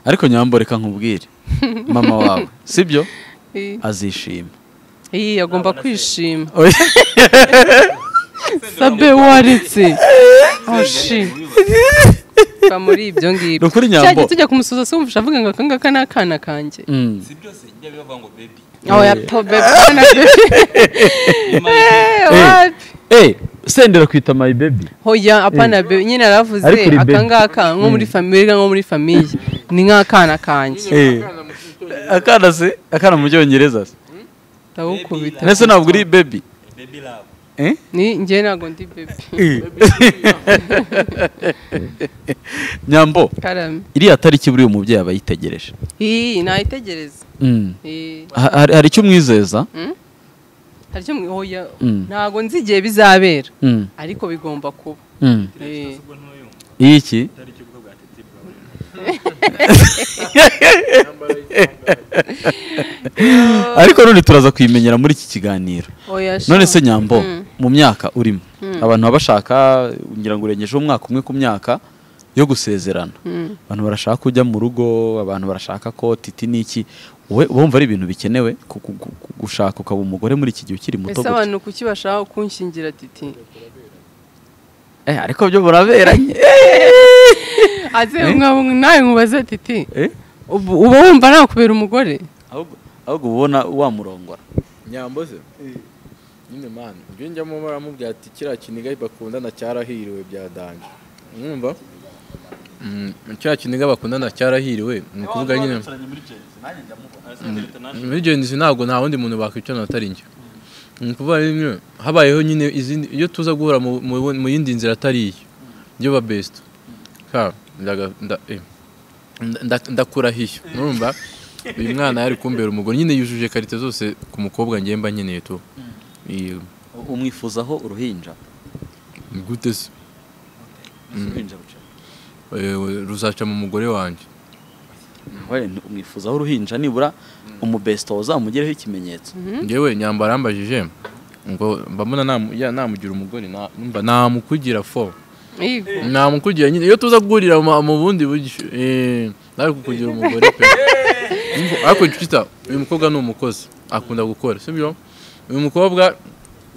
ariko nyambo reka nkubwire mama wawe sibyo Eh, azishima iyi agomba kwishima Oya. sabe waretse ashi va muri ibyo ngibyo Ni ukuri nyambo. cyajya tujya kumusuza se wumvisha avuga ngo aka ngaka ni akana kanjye Mm. Si byose bijya bibavuga ngo baby. aho yapfa akana wapi Eh, senderi akwita my baby hoya apana be nyine aravuze Ariko uri aka baby. ngaka nko muri famiye nko muri famiye ni nk'akana kanjye akana se akana mu byongereza se ndagukubita ese ntabwo uri bebi baby love eh? ni njye ntabwo ndi bebi nyambo karame iriya tariki buriya umubyeyi aba yitegereje iyi nayitegereza Mm. Iyi. Ha- hari hari icyo umwizeza hari icyo mwi- oya, Mm. ntabwo nzi igihe bizabera Mm. ariko bigomba kuba Mm. Eh, iki ariko none turaza kuyimenyera muri iki kiganiro oya, sha. none se nyambo Mm. mu myaka urimo Mm. abantu baba bashaka ngira ngo urengejeho umwaka umwe ku myaka yo gusezerana Mm. abantu barashaka kujya mu rugo abantu barashaka ko titi n'iki wowe bumva ari ibintu bikenewe ku- ku- ku- ku- gushaka ukaba umugore muri iki gihe ukiri muto ese gutya abantu kuki bashaka kunshingira titi Eh, ariko byo buraberanye aze mwa- nawe nkubaze titi Eh? ubu- uba wumva nakubera umugore ahubwo ahubwo uba ubona wamurongora nyambo se nyine mani ibyo njyamo baramubwira ati kiriya kiniga bakundana cyarahiriwe bya danje mwumva Mm, kiriya kiniga bakundana cyarahiriwe ni ukuvuga nyine baturanye muri Jens nanjye ndamubona ese international muri genzi ntabwo nta wundi muntu bakwicarana atari njye ni ukuvuga nyine habayeho nyine izindi iyo tuza guhura mu- mu- mu yindi nzira atari iyo iyo ba besita ka ndaga- nda- eh, nda- nda- ndakurahiye urumva uyu mwana yari kumbera umugore nyine yujuje karite zose ku mukobwa ngemba nkeneye tu Iyo. umwifuzaho uruhinja Ni gute se uruhinja ruca- Eh, ruzaca mu mugore wanjye Oya, ni- umwifuzaho uruhinja nibura umubesito uzamugereho ikimenyetso ngewe nyambara arambajije ngo mbamuna namu- ya- namugira umugore na- numva namukugira fo Igo. namukugira nyine iyo tuza guhurira mu mu bundi buryo eh, nawe kukugira umugore pe Umva, ariko twita uyu mukobwa ni umukozi akunda gukora sibyo uyu mukobwa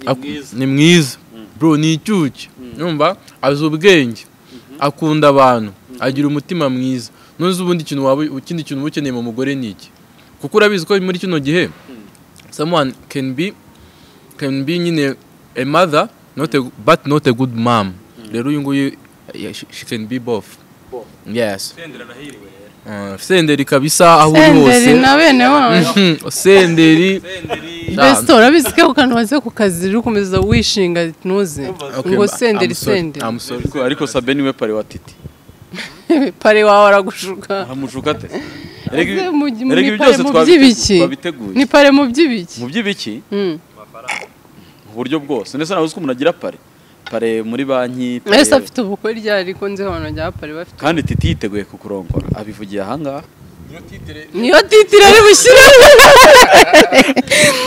ak- ni mwiza bro ni icyuki numva azi ubwenge akunda abantu agira umutima mwiza ntuzi ubundi kintu waba ikindi kintu uba ukeneye mu mugore ni iki kuko urabizi ko muri kino gihe someone can be can be nyine a mother not a, but not a good mom rero uyu nguyu yeah, she, she can be both yes sendera arahiriwe rero uh, senderi kabisa aho uri senderi hose na bene wanyu Mhm, senderi senderi mbese urabizi ko akantu waze ku kazi rero ukomeza wishinga ntuze Okay, ngo I'm senderi sorry, senderi I'm sorry. ariko sabe niwe pari wa titi pare wawe aragushuka aramushuka ate Ese mu- mu- erega ni pare mu by'ibiki ni pare mu by'ibiki mu by'ibiki Mm. mu buryo bwose ndetse nawe uzi ko umuntu agira pare pare muri banki pare- ese afite ubukwe ryari ariko nzi abantu bya pare bafite kandi titi yiteguye kukurongora abivugiye ahangaha niyo titire ari bushyiremo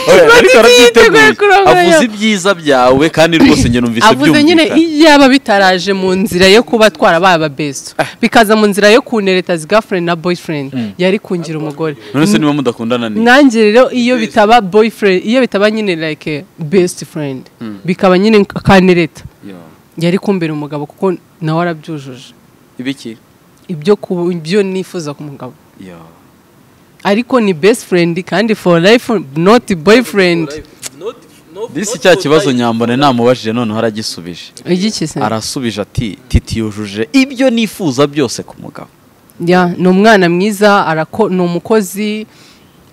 Oya, ariko arabyiteguye yiteguye kurongora. avuze ibyiza byawe kandi rwose njye numvise avuze nyine byumvikana. iyaba bitaraje mu nzira yo kuba twarabaye ababeso bikaza mu nzira yo kunereta girlfriend na boyfriend yari kungira umugore none se niba mudakundana ni nanjye rero iyo bitaba boyfriend iyo bitaba nyine like best friend bikaba nyine akanereta Yo. yari kumbera umugabo kuko nawe arabyujuje ibiki ibyo ku- ibyo nifuza ku mugabo Yo. ariko ni best friend kandi for life not boyfriend disi cya kibazo nyambone namubajije noneho aragisubije igiki se arasubije ati titi yujuje ibyo nifuza byose ku mugabo Ya, ni umwana mwiza arako ni umukozi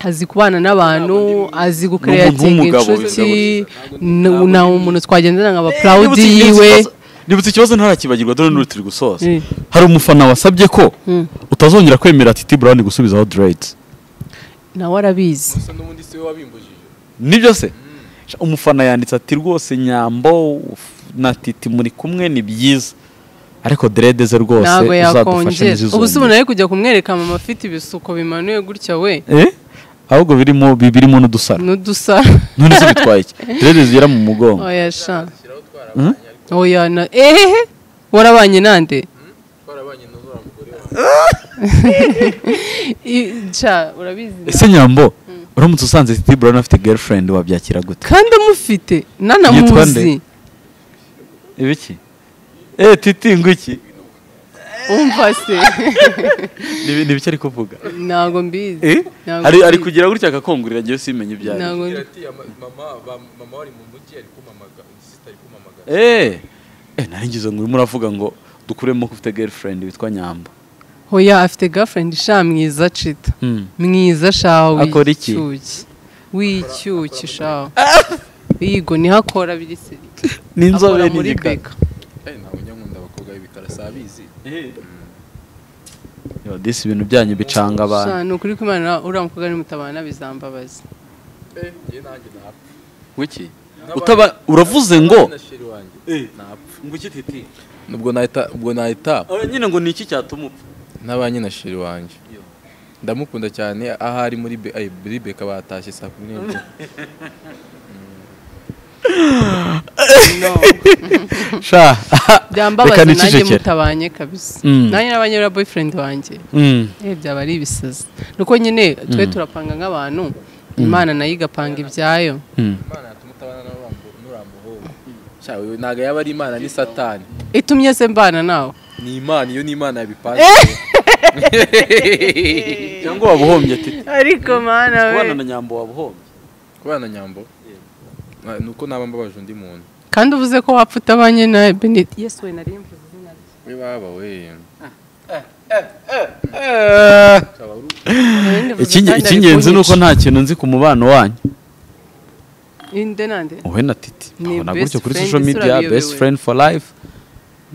azi kubana n'abantu azi gukereyatinga w'umugabo inshuti bivuga ni- ni umuntu twagendana nka bapurawudi Nibutse- nibutse yiwe ikibazo- nibutse ikibazo ntarakibagirwa dore n'uri turi gusoza Mm. hari umufana wasabye ko utazongera kwemera titi burawuni gusubizaho dreads nawe arabizi Gusa n'ubundi si we wabimbujije nibyo se Sha, umufana yanditse ati rwose nyambo uf- na titi muri kumwe ni byiza ariko derede ze rwose ntabwo uzadufashe yakongera n'izizo ubu se umuntu ari kujya kumwereka mama afite ibisuko bimanuye gutya we eh ahubwo birimo bi- birimo n'udusaro n'udusa none se bitwaye iki derede zigera mu mugongo oya sha oya na ehehe warabanye nande twarabanye n'uzura mugore wanjye I- sha urabizi na- ese nyambo uramutse usanze titi burawuni afite girlfriend wabyakira gute kandi amufite Yitwa nanamuzi nde? ibiki eh titi nguki umva se Nibi- nibiki ari kuvuga ntabwo mbizi Eh? Ntabwo ari ari mbizi. kugira gutya akakongurira njyewe simenye ibyo ari ntabwo Agira ati "Ama- mama ba- mama wari mu mujyi ari kumamaga sisita ari kumamaga eh eh naringize ngo urimo uravuga ngo dukuremo ko ufite girlfriend witwa nyamba hoya afite girlfriend sha mwiza cita Mm. mwiza sha Akora iki? w'icyuki w'icyuki sha yigo niho akora biri se n'inzobe akora muri n'igikara beka ntabwo njya nkunda abakobwa b'ibikara si abizi Yo, disi ibintu byanyu bicanga abantu Sha, ni ukuri kwimana uriya mukobwa ni mutabana bizambabazi wiki Utaba- uravuze ngo ngo iki titi ubwo nahita ubwo nahita nyine ngo ni iki cyatuma upfa n'abanye na sheri wanjye ndamukunda cyane aho ari muri be- ay, muri beka batashye saa kumi n'ebyiri no sha byambabaze Reka nanjye nicecekere. mutabanye kabisa Mm. nanjye n'abanyura boyfriend wanjye Mm. eh byaba ari ibisazi nuko nyine twe turapanga nk'abantu imana nayo igapanga ibyayo Mm. imana yatuma utabana n'urambuhungu ntabwo yaba ari imana ni satani itumye se mbana nawe ni imana iyo ni imana yabipanze cyangwa wabuhombye titi ariko mana kubana na nyambo wabuhombye kubana na nyambo na- ni uko naba mbabaje undi muntu kandi uvuze ko wapfa utabanye na benit yesu we nari mvuze izina rye we baba we Nari ndivuze Ikinge- kandi ari icy'ingenzi ni uko kunyica. nta kintu nzi ku mubano wanyu inde nande wowe na titi Ni babona best gutyo kuri friend, social ese media urabiyobewe? best friend for life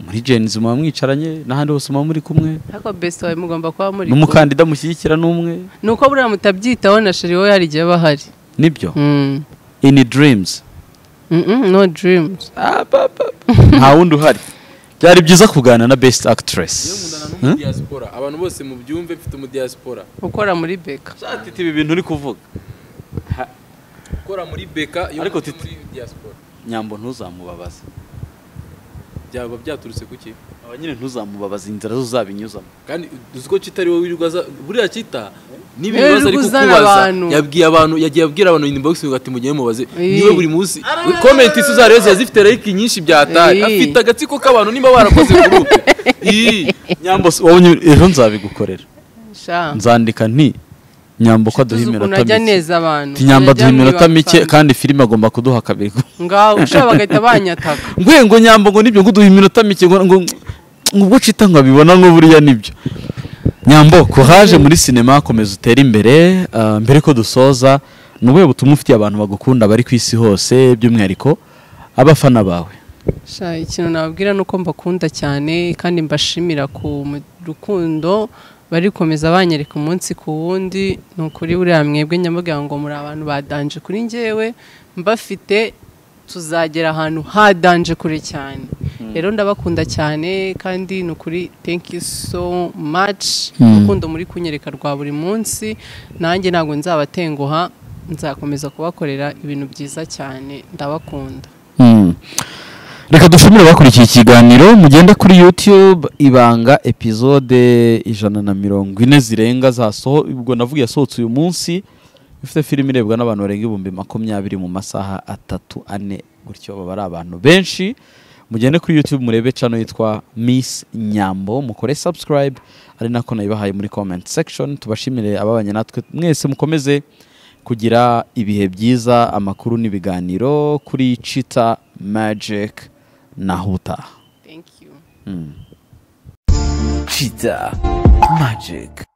muri jenzi muba mwicaranye n'ahandi hose muba muri kumwe ariko best wawe mugomba kuba muri kumwe. n'umukandida mushyigikira n'umwe ni uko buriya mutabyitaho na sheri we hari igihe aba ahari nibyo Mm. in dreams Mm, mm, no dreams nta wundi uhari byari byiza kuganira na best actress iyo nkundana n'umudiyasipora abantu bose mubyumve mfite umudiyasipora ukora muri beka titi ibi bintu uri kuvuga ukora muri beka iyo Ariko mfite Titi- muri diyasipora nyambo ntuzamubabaze byaba byaturutse ku ki aba nyine ntuzamubabaze inzira zo uzabinyuzamo kandi uzi ko kita ariwe wirirwa aza buriya kita niba Niwe ibibazo ari wirirwa uzana kukubaza abantu. yabwiye abantu yagiye abwira abantu inbox ngo ati mugeye mubaze Iyi. niwe buri munsi comment isi uzareba yazifite like nyinshi byataye Iyi. afite agatsiko k'abantu niba barakoze group iyi nyambo si- wowe nyine- ejo nzabigukorera sha nzandika nti nyambo ko aduha tuzi ukuntu iminota ajya mike neza abantu tunyamba Ajya aduha iminota mwibanga mike kandi. kandi filime agomba kuduha kabiri ngaho ushobora bagahita banyataka ngwe ngo nyambo ngo nibyo ngo uduha iminota mike ngo ngo ubwo cita nkabibona ngo buriya nibyo nyambo courage muri sinema komeza utere imbere ah, mbere ko dusoza ni ubuhe butumwa ufitiye abantu bagukunda bari ku isi hose by'umwihariko abafana bawe sha ikintu nababwira ni uko mbakunda cyane kandi mbashimira ku mu- rukundo barikomeza banyereka umunsi ku wundi ni ukuri buriya mwebwe nyamubwira ngo muri abantu badanje kuri njyewe mbafite tuzagera ahantu hadanje kure cyane rero ndabakunda cyane kandi ni ukuri thank you so much urukundo muri kunyereka rwa buri munsi nanjye ntabwo nzabatenguha nzakomeza kubakorera ibintu byiza cyane ndabakunda Mm. reka dushimire bakurikiye ikiganiro mugende kuri youtube ibanga epizode ijana na mirongo ine zirenga zasoho ubwo navuga yasohotse uyu munsi ifite filime irebwa n'abantu barenga ibihumbi makumyabiri mu masaha atatu ane gutyo baba ari abantu benshi mugende kuri youtube murebe cano yitwa miss nyambo mukore subscribe ari nako nayibahaye muri comment section tubashimire ababanye natwe mwese mukomeze kugira ibihe byiza amakuru n'ibiganiro kuri chita magic na huta thank you chita magic